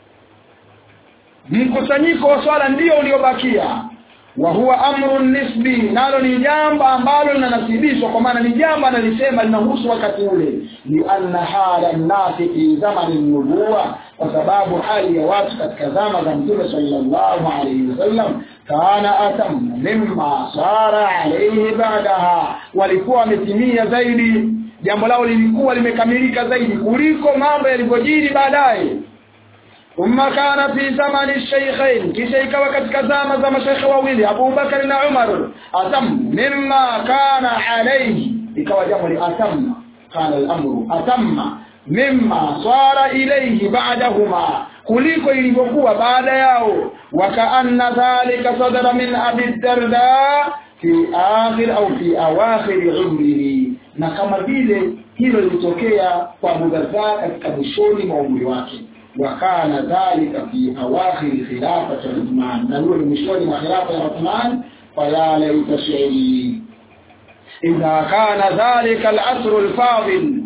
Speaker 2: mkusanyiko wa swala ndio uliobakia wa huwa amrun nisbi nalo ni jambo ambalo linanasibishwa kwa maana ni jambo analisema linahusu wakati ule ni anna hala nasi fi zamani nubuwa kwa sababu hali ya watu katika zama za mtume sallallahu alayhi wasallam kana atam mimma sara alayhi ba'daha walikuwa wametimia zaidi jambo lao lilikuwa limekamilika zaidi kuliko mambo yalivyojiri baadaye ثم كان في زمن الشيخين kisha ikawa katika zama za mashaikh wawili Abu Bakar na Umar atam mimma kana alayhi ikawa jambo li atamma kana al-amru atamma mimma sara ilayhi ba'dahuma kuliko ilivyokuwa baada yao wakaanna dhalika sadara min Abi Darda fi akhir au fi awakhir umrihi na kama vile hilo lilitokea kwa Abu Darda katika mwishoni mwa umri wake وكان ذلك في أواخر خلافة عثمان نقول مشوار خلافة عثمان فيا ليت شعري إذا كان ذلك العصر الفاضل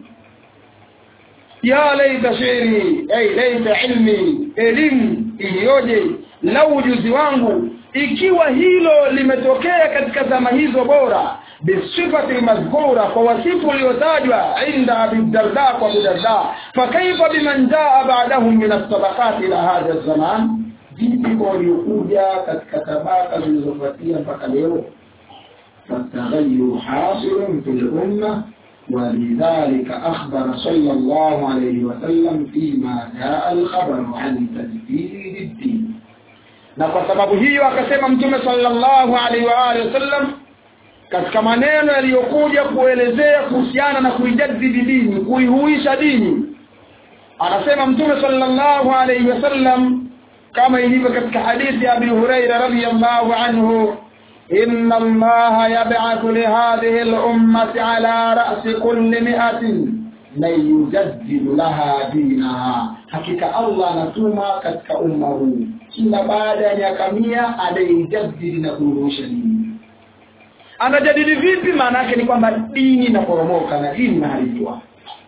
Speaker 2: يا ليت شعري أي ليت علمي elimu iliyoje lau ujuzi wangu ikiwa hilo limetokea katika zama hizo bora bisifati madhkura kwa wasifu uliotajwa inda Abi Darda kwa Abu Darda fakaifa biman jaa ba'dahum min as-sabaqat ila hadha az-zaman vipi kwa waliokuja katika tabaka zilizofuatia mpaka leo فالتغير حاصل في الأمة ولذلك أخبر صلى الله عليه وسلم فيما جاء الخبر عن تجديد الدين na kwa sababu hiyo akasema mtume sallallahu alaihi wa alihi wasallam katika maneno yaliyokuja kuelezea kuhusiana na kuijadidi dini kuihuisha dini anasema mtume sallallahu alaihi wasallam kama ilivyo katika hadithi ya Abi Huraira radhiyallahu anhu إن الله يبعث لهذه الأمة على رأس كل مئة من يجدد لها دينها حقيقة الله نتوما كتك أمه kila baada ya miaka mia anaijadidi na kurudisha dini anajadidi vipi maana yake ni kwamba dini inaporomoka na dini inaharibiwa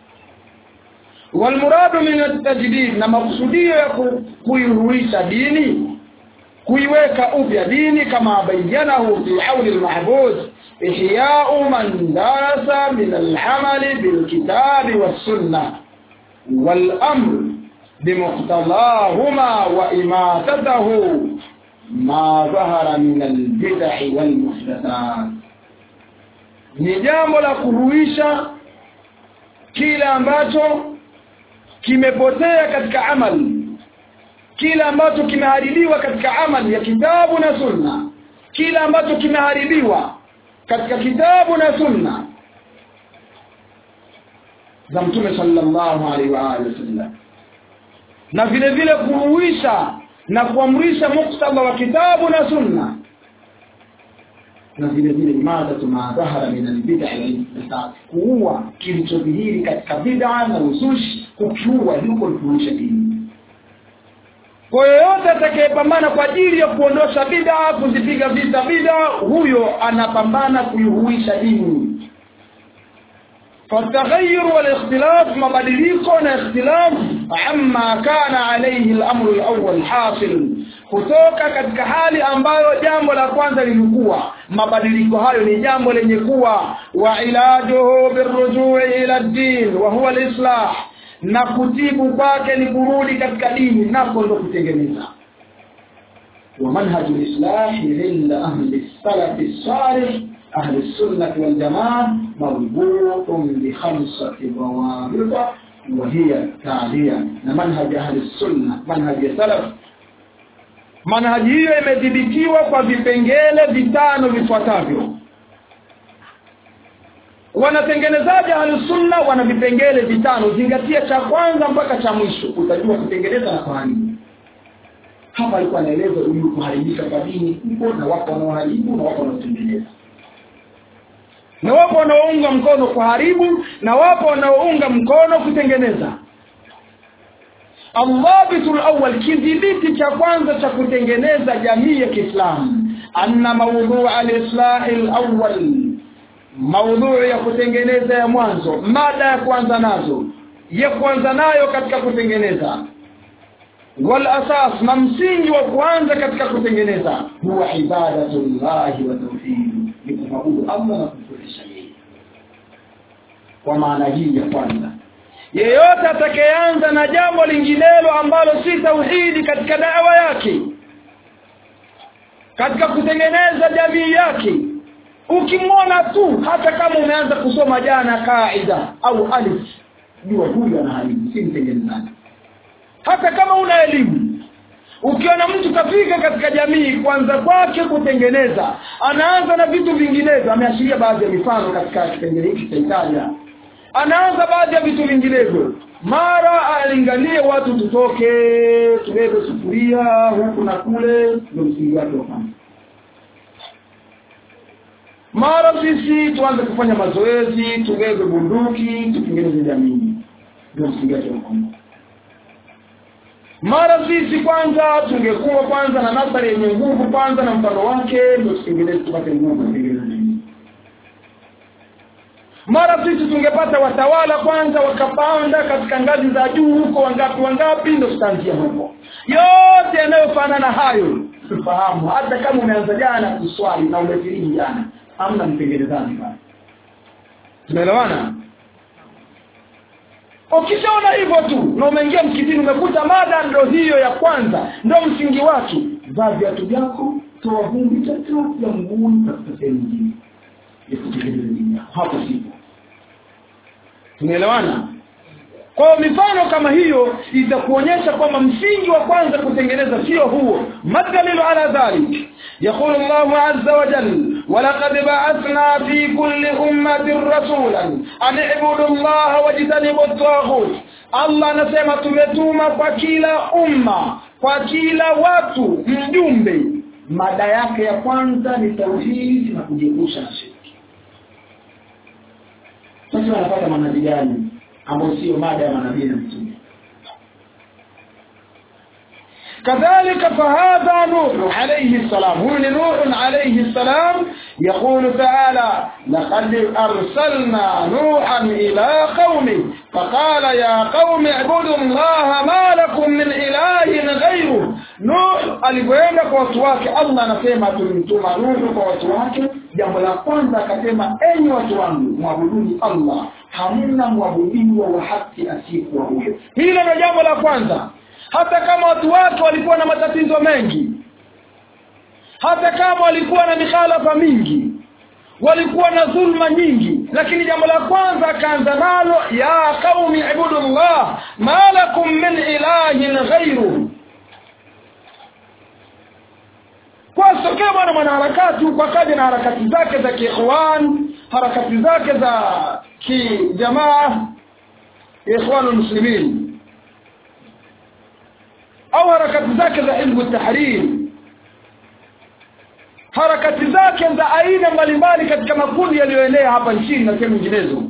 Speaker 2: walmuradu min atajdid na makusudio ya kuiruisha dini kuiweka upya dini kama bayanahu fi hauli almahbud ihya'u man darasa min al'amali bilkitabi was-sunnah wal-amr بمقتضاهما وإماتته ما ظهر من البدع والمحدثات ni jambo la kuruisha kile ambacho kimepotea katika amali kile ambacho kimeharibiwa katika amali ya kitabu na sunna kile ambacho kimeharibiwa katika kitabu na sunna za mtume sallallahu alaihi wa alihi wasallam na vile vile kuhuisha na kuamrisha muktadha wa kitabu na sunna na vile vile imadatu ma dhahara min albid'i wal kuua kilichodhihiri katika bid'a na uzushi kukiua yuko kuhuisha dini kwa yoyote atakayepambana kwa ajili ya kuondosha bid'a kuzipiga vita bid'a huyo anapambana kuihuisha dini فالتغير والاختلاف مبادليكو na اختلاف عما كان عليه الامر الاول حاصل kutoka katika hali ambayo jambo la kwanza lilikuwa mabadiliko hayo ni jambo lenye kuwa wa ilajuhu birrujui ila din wa huwa alislah na kutibu kwake ni kurudi katika dini nako ndo kutengeneza ومنهج الإصلاح عند أهل السلف الصالح أهل السنة والجماعة مربوط بخمسة ضوابط وهي التالية منهج أهل السنة منهج السلف manhaji hiyo imedhibitiwa kwa vipengele vitano vifuatavyo wanatengenezaji ahlusunna wana vipengele vitano zingatia cha kwanza mpaka cha mwisho utajua kutengeneza na kuharibu hapa alikuwa anaeleza huyu kuharibika kwa dini upo na wapo wanaoharibu na wapo wanaotengeneza na wapo wanaounga mkono kuharibu na wapo wanaounga mkono kutengeneza Alwabitul awwal kidhibiti cha kwanza cha kutengeneza jamii ya Kiislamu anna mawdhu' al-islah al-awwal maudhui ya kutengeneza ya mwanzo mada ya kwanza nazo ya kwanza nayo katika kutengeneza wal asas na msingi wa kwanza katika kutengeneza huwa ibadatullahi wa tauhid ni kumwabudu Allah na kumfurisha yeye kwa maana hii ya kwanza yeyote atakayeanza na jambo linginelo ambalo si tauhidi katika dawa yake katika kutengeneza jamii yake ukimwona tu hata kama umeanza kusoma jana kaida au alif jua huyu anaharibu si mtengenezaji hata kama una elimu ukiona mtu kafika katika jamii kwanza kwake kutengeneza anaanza na vitu vinginevyo ameashiria baadhi ya mifano katika kipengele hiki cha Italia anaanza baadhi ya vitu vinginevyo mara alingalie watu tutoke tubebe sufuria huku na kule ndio msingi wake wa kwanza mara sisi tuanze kufanya mazoezi tubebe bunduki tutengeneze jamii ndio msingi wake wa kwanza mara sisi kwanza tungekuwa kwanza na nasari yenye nguvu kwanza na mfano wake ndio tutengeneze tupate nguvu kutengeneza jamii mara sisi tungepata watawala kwanza wakapanda katika ngazi za juu huko wangapi wangapi ndio tutaanzia huko yote yanayofanana hayo tufahamu hata kama umeanza jana kuswali na umefiriji jana hamna mtengenezaji pale tumeelewana ukishaona hivyo tu na umeingia msikitini umekuta mada ndo hiyo ya kwanza ndo msingi wake vaa viatu vyako toa vumbi tatu ya mguuni katika sehemu nyingine ya kutekeleza dini yako hapo sipo tumeelewana kwa mifano kama hiyo itakuonyesha kwamba msingi wa kwanza kutengeneza sio huo madalilu ala dhalik يقول الله عز وجل ولقد بعثنا في كل أمة رسولا أن اعبدوا الله واجتنبوا الطاغوت Allah anasema tumetuma kwa kila umma kwa kila watu mjumbe mada yake ya kwanza ni tauhidi na kujiepusha na shirki sasa wanapata manabii gani ambao sio mada ya manabii na mtume كذلك فهذا نوح عليه السلام هو نوح عليه السلام يقول تعالى لقد أرسلنا نوحا إلى قومه فقال يا قوم اعبدوا الله ما لكم من إله غيره Nuh alipoenda kwa watu wake Allah anasema tulimtuma Nuh kwa watu wake jambo la kwanza akasema enyi watu wangu mwabuduni Allah hamna mwabudiwa wa haki asiyekuwa huyo hilo ndio jambo la kwanza hata kama watu wake walikuwa na matatizo mengi hata kama walikuwa na mikhalafa mingi walikuwa na dhulma nyingi lakini jambo la kwanza akaanza nalo ya qaumi ibudullah ma lakum min ilahin ghairuhu asitokee bwana mwanaharakati huko akaja na harakati zake za kiikhwan harakati zake za kijamaa ikhwanul muslimin au harakati zake za hizbu tahrir harakati zake za aina mbalimbali katika makundi yaliyoenea hapa nchini na sehemu nyinginezo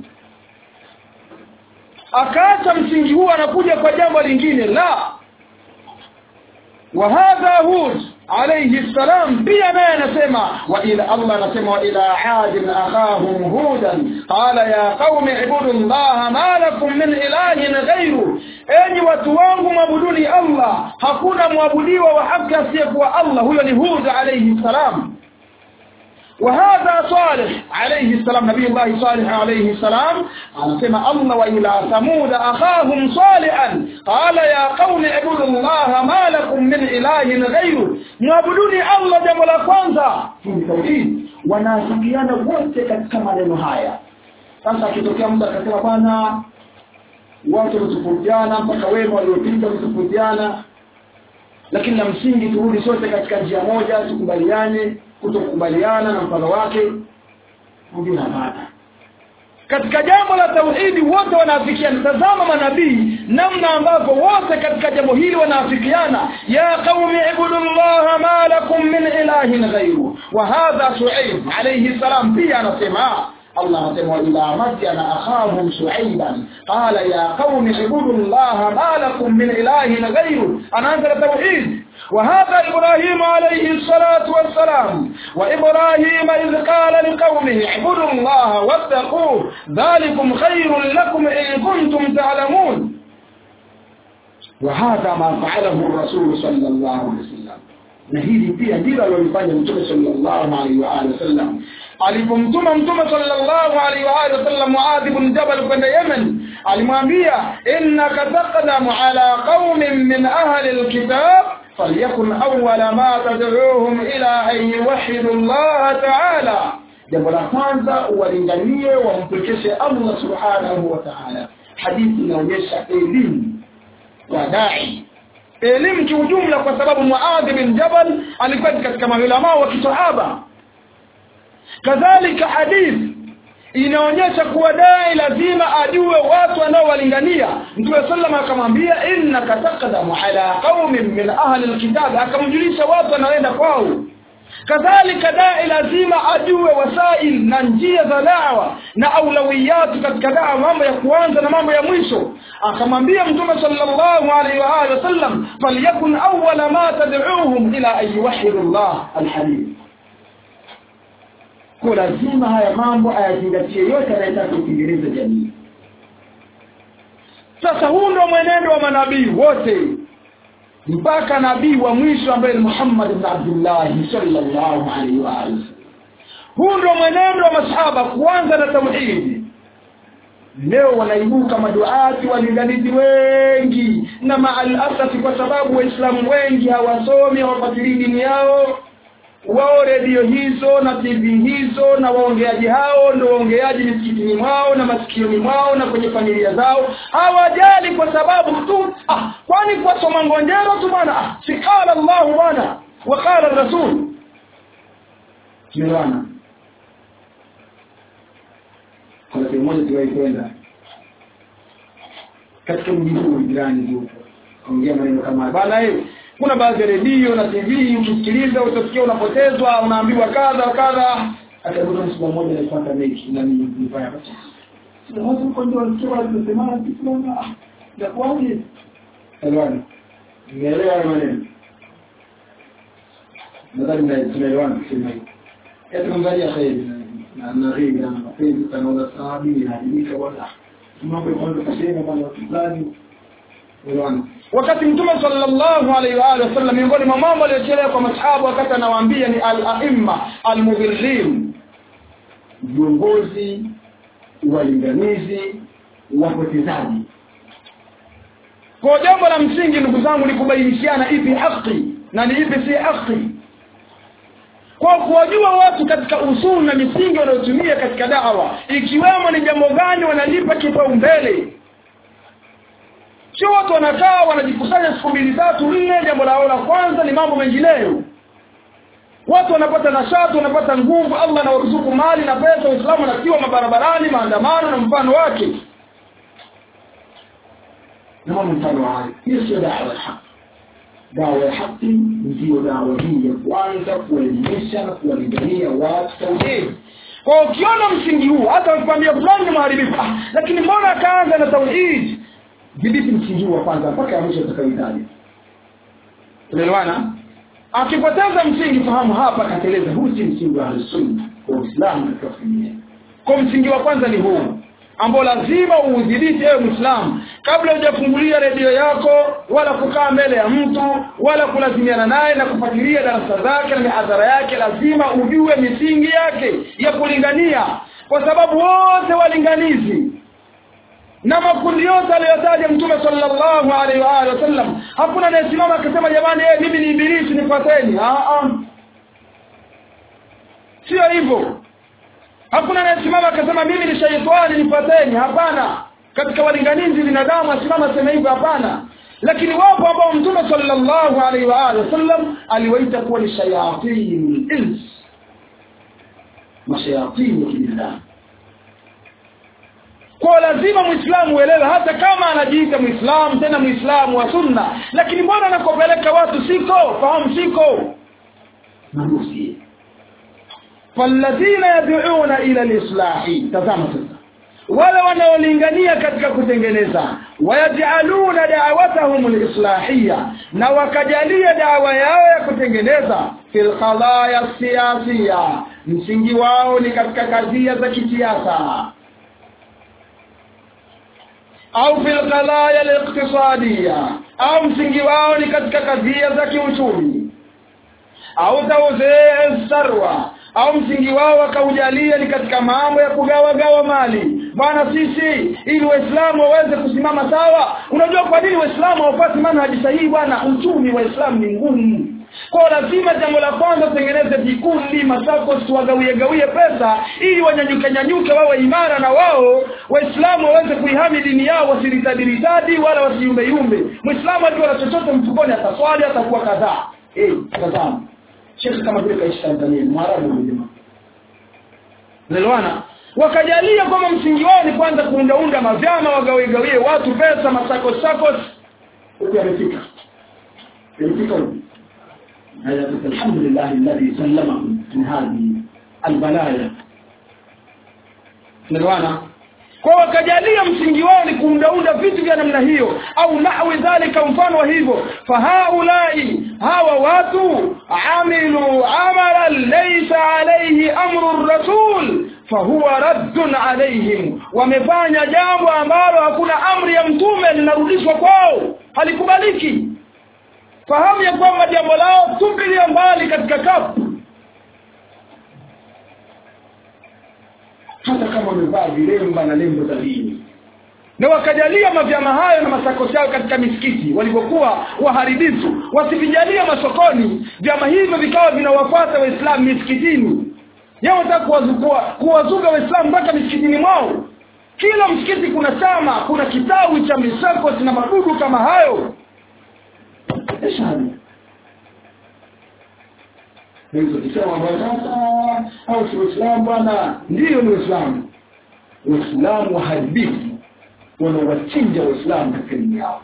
Speaker 2: akaacha msingi huu anakuja kwa jambo lingine la wa hadha hud alayhi salam pia naye anasema wa ila Allah anasema wa ila ad akhahum hudan qala ya qaumi ibudu Allah ma lakum min ilahin ghayru enyi watu wangu mwabuduni Allah hakuna mwabudiwa wa haki asiyekuwa Allah huyo ni hud alayhi salam وهذا صالح عليه السلام نبي الله صالح عليه السلام أنسمى الله وإلى ثمود أخاهم صالحا قال يا قوم اعبدوا الله ما لكم من إله غيره نعبدوني الله جمع لكwanza في توحيد wanaafikiana wote katika maneno haya sasa akitokea mtu akasema bwana watu wametofautiana mpaka wema waliopita wametofautiana lakini la msingi turudi sote katika njia moja tukubaliane kutokubaliana na mfano wake mwingine hapana katika jambo la tauhidi wote wanaafikiana tazama manabii namna ambavyo wote katika jambo hili wanaafikiana ya qaumi ibudullaha ma lakum min ilahin ghairu wa hadha shuaib alayhi salam pia anasema Allah anasema ila madyana akhahum shuaiban qala ya qaumi ibudullaha ma lakum min ilahin ghairu anaanza tauhid وهذا إبراهيم عليه الصلاة والسلام وإبراهيم إذ قال لقومه اعبدوا الله واتقوه ذلكم خير لكم إن كنتم تعلمون وهذا ما فعله الرسول صلى الله عليه وسلم na hili pia ndilo alilofanya mtume sallallahu alaihi wa alihi wasallam alipomtuma mtume sallallahu alaihi wa alihi wasallam Muadh ibn Jabal kwenda Yemen alimwambia innaka taqdamu ala qaumin min ahli alkitab فليكن أول ما تدعوهم إلى أن يوحدوا الله تعالى jambo la kwanza uwalinganie wampekeshe Allah subhanahu wa ta'ala hadithi inaonyesha elimu ya dai elimu kiujumla kwa sababu Muadh bin Jabal alikuwa katika maulama wa kisahaba kadhalika hadithi inaonyesha kuwa dai lazima ajue watu wanaowalingania mtume sallam akamwambia innaka taqdamu ala qaumin min ahli alkitab akamjulisha watu wanaoenda kwao kadhalika dai lazima ajue wasail na njia za dawa na aulawiyatu katika dawa mambo ya kuanza na mambo ya mwisho akamwambia mtume sallallahu alaihi wa alihi wasallam falyakun awwala ma tad'uuhum ila an yuwahhidu Allah alhadith kwa lazima haya mambo ayazingatie yote anayetaka kutengeneza jamii sasa huu ndio mwenendo wa manabii wote mpaka nabii wa mwisho ambaye ni Muhammad ibn Abdullah sallallahu alaihi wa alihi huu ndio mwenendo wa masahaba kuanza na tauhidi leo wanaibuka maduati walinganizi wengi na maalasafi kwa sababu waislamu wengi hawasomi hawafuatilii dini yao wao redio hizo na tv hizo na waongeaji hao ndio waongeaji misikitini mwao na masikioni mwao na kwenye familia zao hawajali kwa sababu tu ah, kwani kwa soma ngonjero tu bwana ah, sikala llahu bwana wakala rasul tumeelewana kuna sehemu moja tuliwahi kwenda katika mji huu jirani huko ongea maneno kama haya bana eh kuna baadhi ya redio na tv ukisikiliza utasikia unapotezwa unaambiwa kadha kadha akaikuta msiba mmoja alipata mechi na ni mbaya basi sio watu huko ndio walikuwa wanasema kitu ya kwaje elewani nielewa hayo maneno nadhani na tunaelewana kusema hivi yetu mzalia kheri na na ghaibi na mapenzi kanaona sahabi inaadilika bwana mambo kwanza kusema bwana fulani elewani wakati mtume sallallahu alaihi wa alihi wasallam miongoni mwa mambo aliyochelewa kwa masahaba wakati anawaambia ni al-aimma al-mudhillin viongozi walinganizi wapotezaji kwa jambo la msingi ndugu zangu ni kubainishiana ipi haki na ni ipi si haki kwa kuwajua watu katika usulu na misingi wanayotumia katika dawa ikiwemo ni jambo gani wanalipa kipaumbele sio watu wanakaa wanajikusanya siku mbili tatu nne jambo lao la kwanza ni mambo mengineyo watu wanapata nashati wanapata nguvu allah anawaruzuku mali na pesa waislamu wanatiwa mabarabarani maandamano na mfano wake
Speaker 1: na mambo mfano hayo hiyo sio dawa ya haki dawa ya haki ndiyo dawa hii ya kwanza kuelimisha na kuwalingania watu tauhidi
Speaker 2: kwa ukiona msingi huu hata ukikwambia fulani ni mharibifu ah, lakini mbona akaanza na tauhid
Speaker 1: dhibiti msingi huu wa kwanza mpaka ya mwisho utakayohitaji
Speaker 2: unaelewana
Speaker 1: akipoteza msingi fahamu hapa kateleza huu si msingi wa ahlusunna kwa uislamu katika familia
Speaker 2: kwa msingi wa kwanza ni huu ambao lazima uudhibiti ewe mwislamu kabla hujafungulia redio yako wala kukaa mbele ya mtu wala kulazimiana naye na kufuatilia darasa zake na mihadhara yake lazima ujue misingi yake ya kulingania kwa sababu wote walinganizi na makundi yote aliyotaja mtume sallallahu alaihi wa alihi wasallam hakuna anayesimama akasema jamani eh, mimi ni ibilisi nifuateni sio hivyo hakuna anayesimama akasema mimi ni shaitani nifuateni hapana katika walinganizi binadamu asimama aseme hivyo hapana lakini wapo ambao mtume sallallahu alaihi wa alihi wasallam aliwaita kuwa ni shayatin ins
Speaker 1: mashayatini ya kibinadamu
Speaker 2: kwa lazima mwislamu uelewe hata kama anajiita mwislamu tena mwislamu wa sunna lakini mbona anakopeleka watu siko fahamu siko
Speaker 1: manusi
Speaker 2: falladhina yad'una ila lislahi tazama sasa wale wanaolingania katika kutengeneza wayajaluna da'watahum lislahia na wakajalia dawa yao ya kutengeneza fil qadaya siyasiya msingi wao ni katika kadhia za kisiasa au fil qadaya liqtisadiya au msingi wao ni katika kadhia za kiuchumi au tawzee sarwa au msingi wao wakaujalia ni katika mambo ya kugawagawa mali bwana sisi ili waislamu waweze kusimama sawa unajua kwa nini waislamu hawapati manhaji sahihi bwana uchumi wa islamu ni ngumu kwa lazima jambo la kwanza utengeneze vikundi masakos wagawie gawie pesa ili wanyanyuke nyanyuke wawe imara na wao waislamu waweze kuihami dini yao wasiritadiritadi wala wasiyumbeyumbe mwislamu akiwa na chochote mfukoni ataswali atakuwa kadhaa
Speaker 1: eh tazama shekhe kama vile kaishi Tanzania mwarabu huyo jamaa
Speaker 2: Unaelewana? Wakajalia kwamba msingi wao ni kwanza kuundaunda mavyama wagawigawie watu pesa masako sakos
Speaker 1: huko amefika amefika huko haya alhamdulillah alladhi sallama min hadhihi albalaya
Speaker 2: Unaelewana? Kwa wakajalia msingi wao ni kuundaunda vitu vya namna hiyo au nahwi dhalika mfano wa hivyo fahaulai hawa watu amilu amalan laysa alayhi amru rasul fahuwa raddun alaihim wamefanya jambo ambalo hakuna amri ya mtume linarudishwa kwao halikubaliki fahamu ya kwamba jambo lao tupilia mbali katika kapu
Speaker 1: hata kama wamevaa vilemba na lembo za dini
Speaker 2: na wakajalia mavyama hayo na masakosi yao katika misikiti walivyokuwa waharibifu wasivijalia masokoni vyama hivyo vikawa vinawafuata waislamu misikitini yao wataka kuwazukua kuwazuga waislamu mpaka misikitini mwao kila msikiti kuna chama kuna kitawi cha misakosi na madudu kama hayo
Speaker 1: eshani hizo kisema bwana au si Uislamu bwana ndiyo ni Uislamu Uislamu waharibifu wanawachinja Waislamu katika dini yao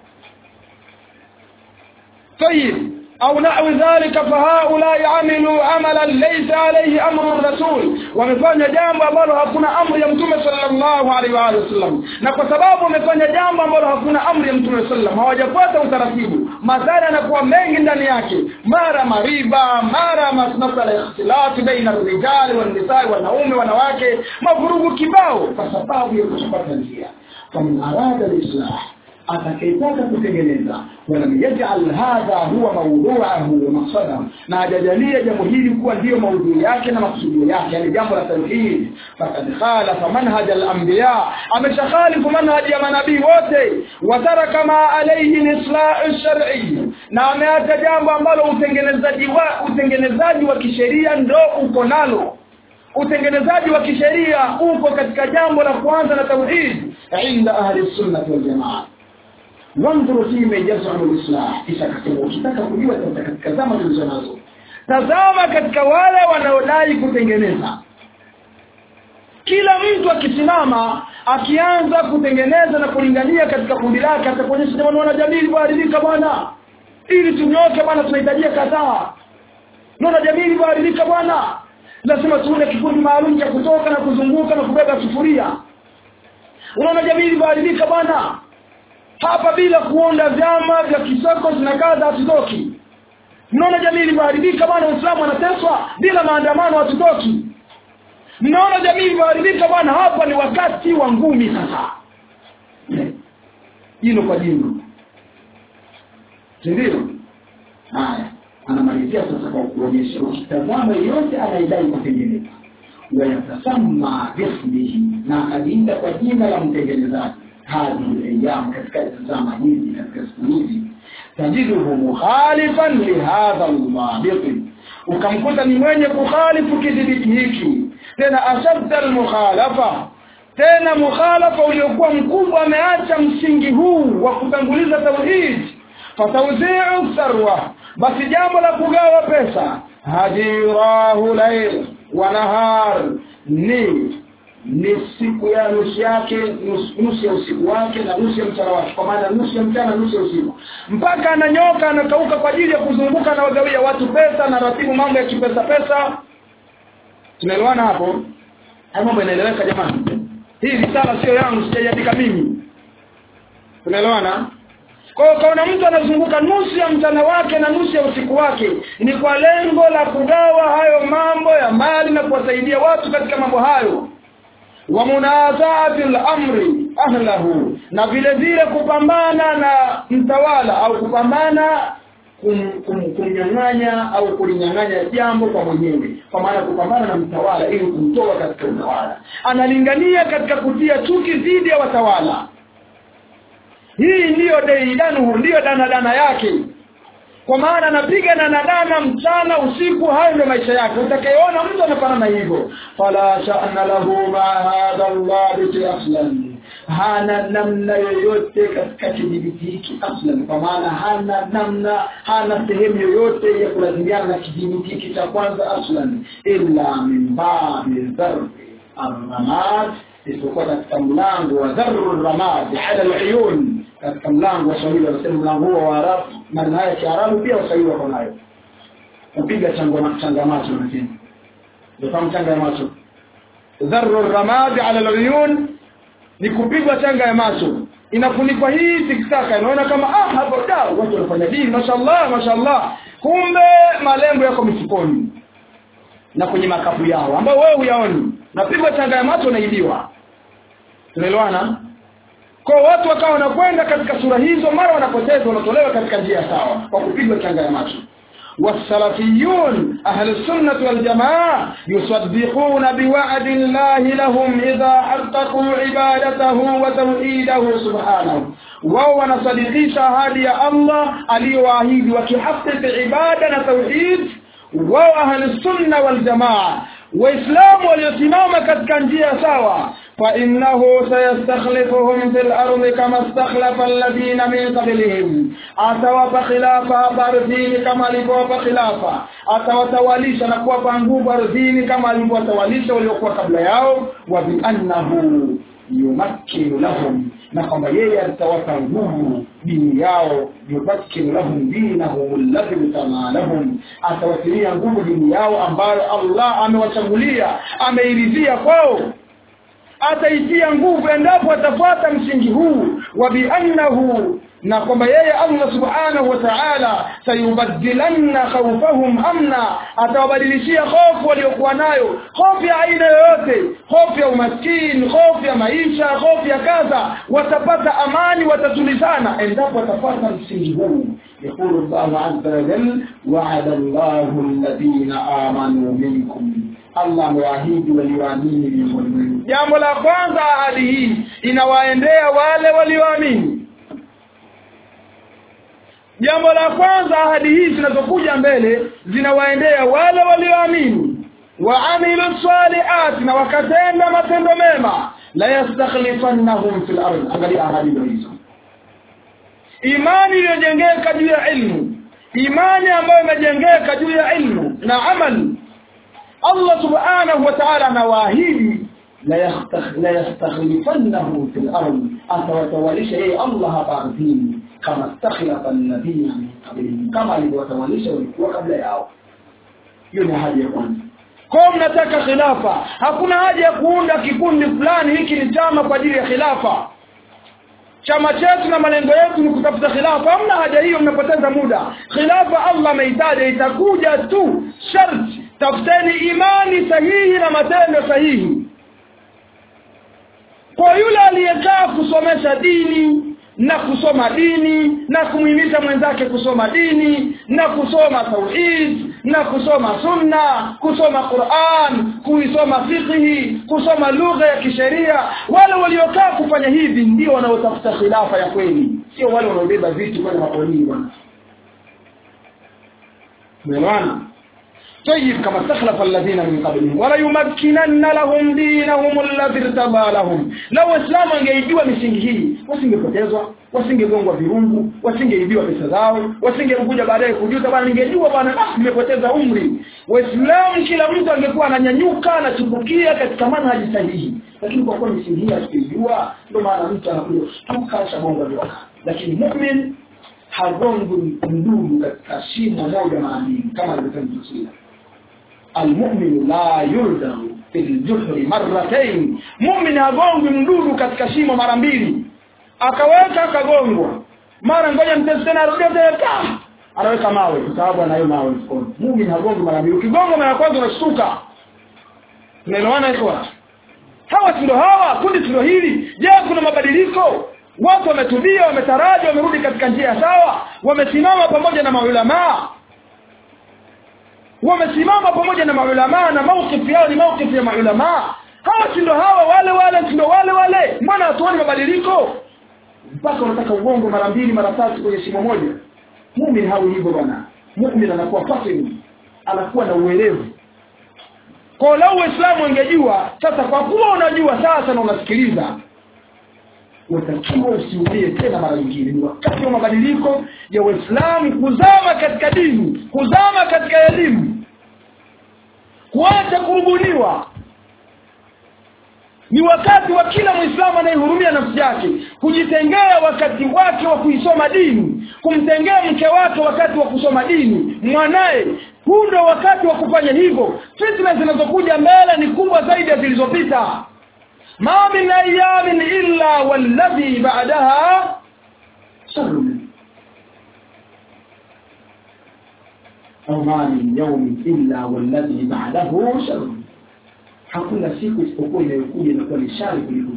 Speaker 2: طيب أو نحو ذلك فهؤلاء عملوا عملا ليس عليه أمر الرسول wamefanya jambo ambalo hakuna amri ya mtume sallallahu alaihi wa alihi wasallam na kwa sababu wamefanya jambo ambalo hakuna amri ya mtume sallam hawajafuata utaratibu madhara yanakuwa mengi ndani yake mara mariba mara masala ya ikhtilati baina rijali wan nisaa wanaume wanawake mavurugu kibao
Speaker 1: kwa sababu ya kutopata njia faman arada lislah atakayetaka kutengeneza walam yajal hadha huwa mawduahu wa maqsadahu na hajajalia jambo hili kuwa ndiyo maudhui yake na maksudio yake yani jambo la tauhid fakad khalafa manhaj al-anbiya ameshakhalifu manhaji ya manabii wote wataraka ma alayhi lislah shar'i na ameacha jambo ambalo utengenezaji wa utengenezaji wa kisheria ndo uko nalo utengenezaji wa kisheria uko katika jambo la kwanza la tauhid inda ahli sunnah wal jamaa wanzuru fima yazamu lislah kisha akasema ukitaka kujua katika zama tulizo nazo
Speaker 2: tazama katika wale wanaodai kutengeneza kila mtu akisimama akianza kutengeneza na kulingania katika kundi lake atakuonyesha jamani wanajamii ilivyoharibika bwana ili tunyoke bwana tunahitajia kadhaa naona jamii ilivyoharibika bwana lazima tuone kikundi maalum cha kutoka na kuzunguka na kubeba sufuria unaona jamii ilivyoharibika bwana hapa bila kuonda vyama vya kisoko zinakaza hatutoki mnaona jamii ilivyoharibika bwana uislamu anateswa bila maandamano hatutoki mnaona jamii ilivyoharibika bwana hapa ni wakati wa ngumi sasa jino kwa jino sindio haya anamalizia sasa kwa kuonyesha ukitazama yeyote anayedai kutengeneza wayatasama bismihi na akajiita kwa jina la mtengenezaji hadhihi ayyam katika zama hizi katika siku hizi tajiduhu mukhalifan lihadha aldhabiti ukamkuta ni mwenye kukhalifu kidhibiti hiki tena ashadda almukhalafa tena mukhalafa uliokuwa mkubwa ameacha msingi huu wa kutanguliza tauhid fatawzi'u sarwa basi jambo la kugawa pesa hadirahu lail wa nahar ni ni siku ya nusu yake nusu, nusu ya usiku wake na nusu ya mchana wake kwa maana nusu ya mchana nusu ya usiku mpaka ananyoka anakauka kwa ajili ya kuzunguka na wagawia watu pesa na ratibu mambo ya kipesa pesa tunaelewana hapo haya mambo inaeleweka jamani hii risala sio yangu sijaiandika mimi tunaelewana kwa hiyo kaona mtu anazunguka nusu ya mchana wake na nusu ya usiku wake ni kwa lengo la kugawa hayo mambo ya mali na kuwasaidia watu katika mambo hayo wa munazaati al-amri ahlahu na vile vile kupambana na mtawala au kupambana kum, kum, kumnyang'anya au kulinyang'anya jambo kwa mwenyewe kwa maana kupambana na mtawala ili kumtoa katika utawala analingania katika kutia chuki dhidi ya watawala hii ndiyo deidanuhu ndiyo danadana yake kwa maana anapiga danadana mchana usiku hayo ndio maisha yake utakayeona mtu anafanana hivyo fala sha'na lahu ma hadha dhabiti aslan hana namna yoyote katika kidhibiti hiki aslan kwa maana hana namna hana sehemu yoyote ya kulazimiana na kidhibiti hiki cha kwanza aslan illa min babi dharbi arramad isipokuwa katika mlango wa dharru ramad ala al-uyun katika mlango wa Swahili wanasema mlango huo wa Arabu maana haya Kiarabu pia Waswahili wako nayo kupiga chango changa macho nasema ndio changa ya macho dharru ramad ala al-uyun ni kupigwa changa ya macho inafunikwa hii tikitaka inaona kama ah hapo da watu wanafanya dini mashallah mashallah kumbe malengo yako mifukoni na kwenye makapu yao ambao wewe huyaoni napigwa changa ya macho naibiwa tunaelewana kwa watu wakawa wanakwenda katika sura hizo mara wanapoteza wanatolewa katika njia sawa kwa kupigwa changa ya macho والسلفيون أهل السنة والجماعة يصدقون بوعد الله لهم إذا حققوا عبادته وتوحيده سبحانه wao wanasadikisha ahadi ya Allah aliyoahidi wakihakiki ibada na tauhid wao ahli sunna wal jamaa waislamu waliosimama katika njia sawa فإنه سيستخلفهم في الأرض كما استخلف الذين من قبلهم atawapa khilafa hapa ardhini kama alivyowapa khilafa atawatawalisha na kuwapa nguvu ardhini kama alivyowatawalisha waliokuwa kabla yao wa biannahu yumakkinu lahum na kwamba yeye atawapa nguvu dini yao yumakkinu lahum dinahum alladhi tama lahum atawatilia nguvu dini yao ambayo Allah amewachagulia ameiridhia kwao ataitia nguvu endapo atafuata msingi huu wa biannahu na kwamba yeye Allah subhanahu wa ta'ala sayubaddilanna khawfahum amna atawabadilishia hofu waliokuwa nayo hofu ya aina yoyote hofu ya umaskini hofu ya maisha hofu ya kadha watapata amani watatulizana endapo watafuata msingi huu يقول الله عز وجل وعد الله الذين آمنوا منكم Allah amewaahidi walioamini miongoni mwenu. Jambo la kwanza ahadi hii inawaendea wale walioamini. Jambo la kwanza ahadi hii zinazokuja mbele zinawaendea wale walioamini wa amilu salihati na wakatenda matendo mema la yastakhlifannahum fil ardh. Angalia ahadi hizo. Imani iliyojengeka juu ya ilmu imani ambayo imejengeka juu ya ilmu na amali Allah subhanahu wa ta'ala anawaahidi la yastakhlifannahu fil ardi atawatawalisha yeye Allah hapa ardhini kama stakhlafa alladhina min qablihim kama alivyowatawalisha walikuwa kabla yao hiyo ni ahadi ya kwanza kwa mnataka khilafa hakuna haja ya kuunda kikundi fulani hiki ni chama kwa ajili ya khilafa chama chetu na malengo yetu ni kutafuta khilafa hamna haja hiyo mnapoteza muda khilafa Allah ameitaja itakuja tu sharti tafuteni imani sahihi na matendo sahihi kwa yule aliyekaa kusomesha dini na kusoma dini na kumhimiza mwenzake kusoma dini na kusoma tauhid na kusoma sunna kusoma Qur'an kuisoma fiqhi kusoma lugha ya kisheria wale waliokaa kufanya hivi ndio wanaotafuta khilafa ya kweli sio wale wanaobeba vitu kwenda mapolini bwana umeelewana طيب كما استخلف الذين من قبلهم ولا يمكنن لهم دينهم الذي ارتضى لهم لو اسلام angeijua misingi hii wasingepotezwa wasingegongwa virungu wasingeibiwa pesa zao wasingekuja baadaye kujuta bwana ningejua bwana ah nimepoteza umri waislamu kila mtu angekuwa ananyanyuka anatumbukia katika manhaji sahihi lakini kwa kuwa misingi hii hatukijua ndio maana mtu anakuja kushtuka shabonga vyoka lakini mu'min hagongwi mdudu katika shimo moja mara mbili kama alivyosema Mtume almu'minu la yuldahu fil juhri marratayn mu'min hagongwi mdudu katika shimo mara mbili akaweka akagongwa mara ngoja mtesi tena arudia tena anaweka mawe kwa sababu anayo mawe mfukoni mu'min hagongwi mara mbili ukigonga mara ya kwanza unashtuka tunaelewana hiyo hawa si ndio hawa kundi si ndio hili je kuna mabadiliko watu wametubia wametaraji wamerudi katika njia sawa wamesimama pamoja na maulamaa wamesimama pamoja na maulamaa na maukifu yao ni maukifu ya maulamaa hawa si ndio hawa wale wale si ndio wale wale mbona hatuoni mabadiliko mpaka unataka ugongo mara mbili mara tatu kwenye shimo moja mumin hawi hivyo bwana mumin anakuwa fatim anakuwa na uelevu kwa lau waislamu wangejua sasa kwa kuwa unajua sasa na unasikiliza watakiwa usiulie tena mara nyingine ni wakati wa mabadiliko ya waislamu kuzama katika dini kuzama katika elimu kuacha kurubuniwa ni wakati wa kila mwislamu anayehurumia nafsi yake kujitengea wakati wake wa kuisoma dini kumtengea mke wake wakati wa kusoma dini mwanaye huu ndio wakati wa kufanya hivyo fitna zinazokuja mbele ni kubwa zaidi ya zilizopita ما من أيام إلا والذي بعدها شر أو ما من يوم إلا والذي بعده شر hakuna siku isipokuwa inayokuja inakuwa ni shari kuliko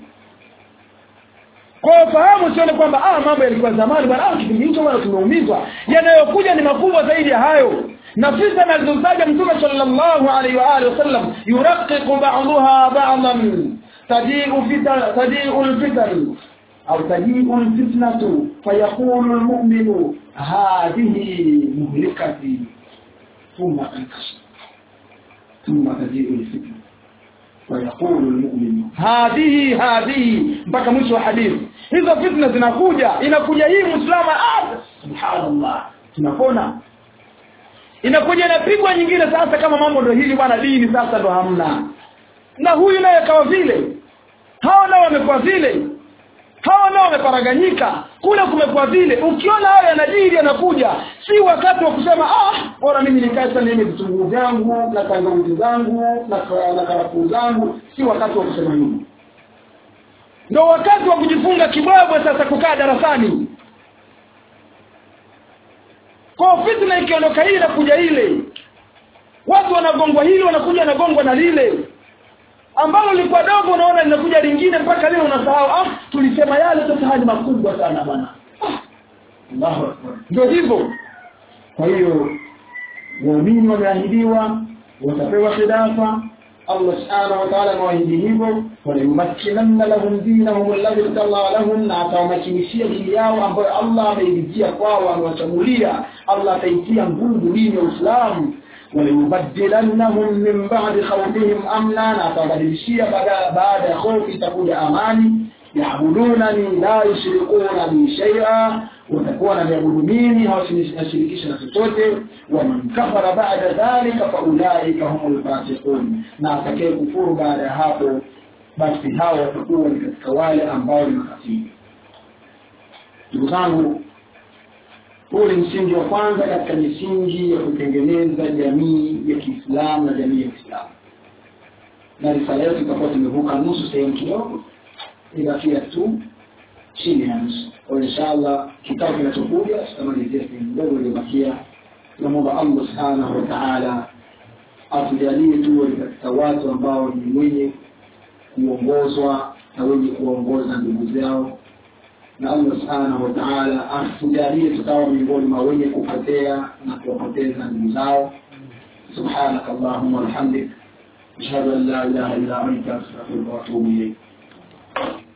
Speaker 2: kwa fahamu sione kwamba ah mambo yalikuwa zamani bwana ah kipindi hicho bwana tumeumizwa yanayokuja ni makubwa zaidi ya hayo na fitna alizotaja mtume sallallahu alaihi wa alihi wasallam yuraqiqu ba'daha ba'dan تجيء فتن تجيء الفتن أو تجيء الفتنة فيقول المؤمن هذه مهلكتي ثم تنكشف ثم تجيء الفتنة ويقول المؤمن هذه هذه mpaka mwisho wa hadithi hizo fitna zinakuja inakuja hii muislamu ah subhanallah tunapona inakuja inapigwa nyingine sasa kama mambo ndio hili bwana dini sasa ndo hamna na huyu naye kawa vile hao nao wamekuwa vile hao nao wameparaganyika kule kumekuwa vile ukiona hayo yanajiri yanakuja si wakati wa kusema ah bora mimi nikae sana nime vitunguu vyangu na tangawizi zangu na, na karafuu zangu si wakati wa kusema hivyo ndio wakati wa kujifunga kibwabwe sasa kukaa darasani kwa fitna ikiondoka hii na kuja ile watu wanagongwa hili wanakuja wanagongwa na lile ambalo lilikuwa dogo unaona linakuja lingine mpaka leo unasahau ah tulisema yale sasa hali makubwa sana bwana ah, Allahu akbar ndio hivyo kwa hiyo waumini wameahidiwa watapewa khilafa Allah subhanahu wa ta'ala amewaahidi hivyo walayumakkinanna lahum dinahum alladhi irtala lahum na atawamakinishia dini yao ambayo Allah ameitia kwao amewachagulia Allah ataitia nguvu dini ya Uislamu وليبدلنهم من بعد خوفهم امنا atabadilishia baada ya hofu itakuja amani yaabudunani la yushrikuna bi shay'a
Speaker 1: watakuwa wananiabudu mimi hawasinashirikisha na chochote waman kafara bada dhalika faulaika humul fasiqun na atakaye kufuru baada ya hapo basi hao watakuwa ni katika wale ambao ni makafiri ndugu zangu huu ni msingi wa kwanza katika misingi ya kutengeneza jamii ya kiislamu na jamii ya kiislamu na risala yetu itakuwa tumevuka nusu sehemu kidogo ibakia tu chini ya nusu kwa inshallah kitabu kinachokuja tutamalizia sehemu ndogo iliyobakia tunamwomba allah subhanahu wa taala atujalie tuwe katika watu ambao ni wenye kuongozwa na wenye kuwaongoza ndugu zao na allah subhanahu wa taala atujalie tukawa miongoni mwa wenye kupotea na kuwapoteza ndugu zao subhanaka allahuma wabihamdik ashhadu an la ilaha illa anta astaghfiruka wa atubu ilayk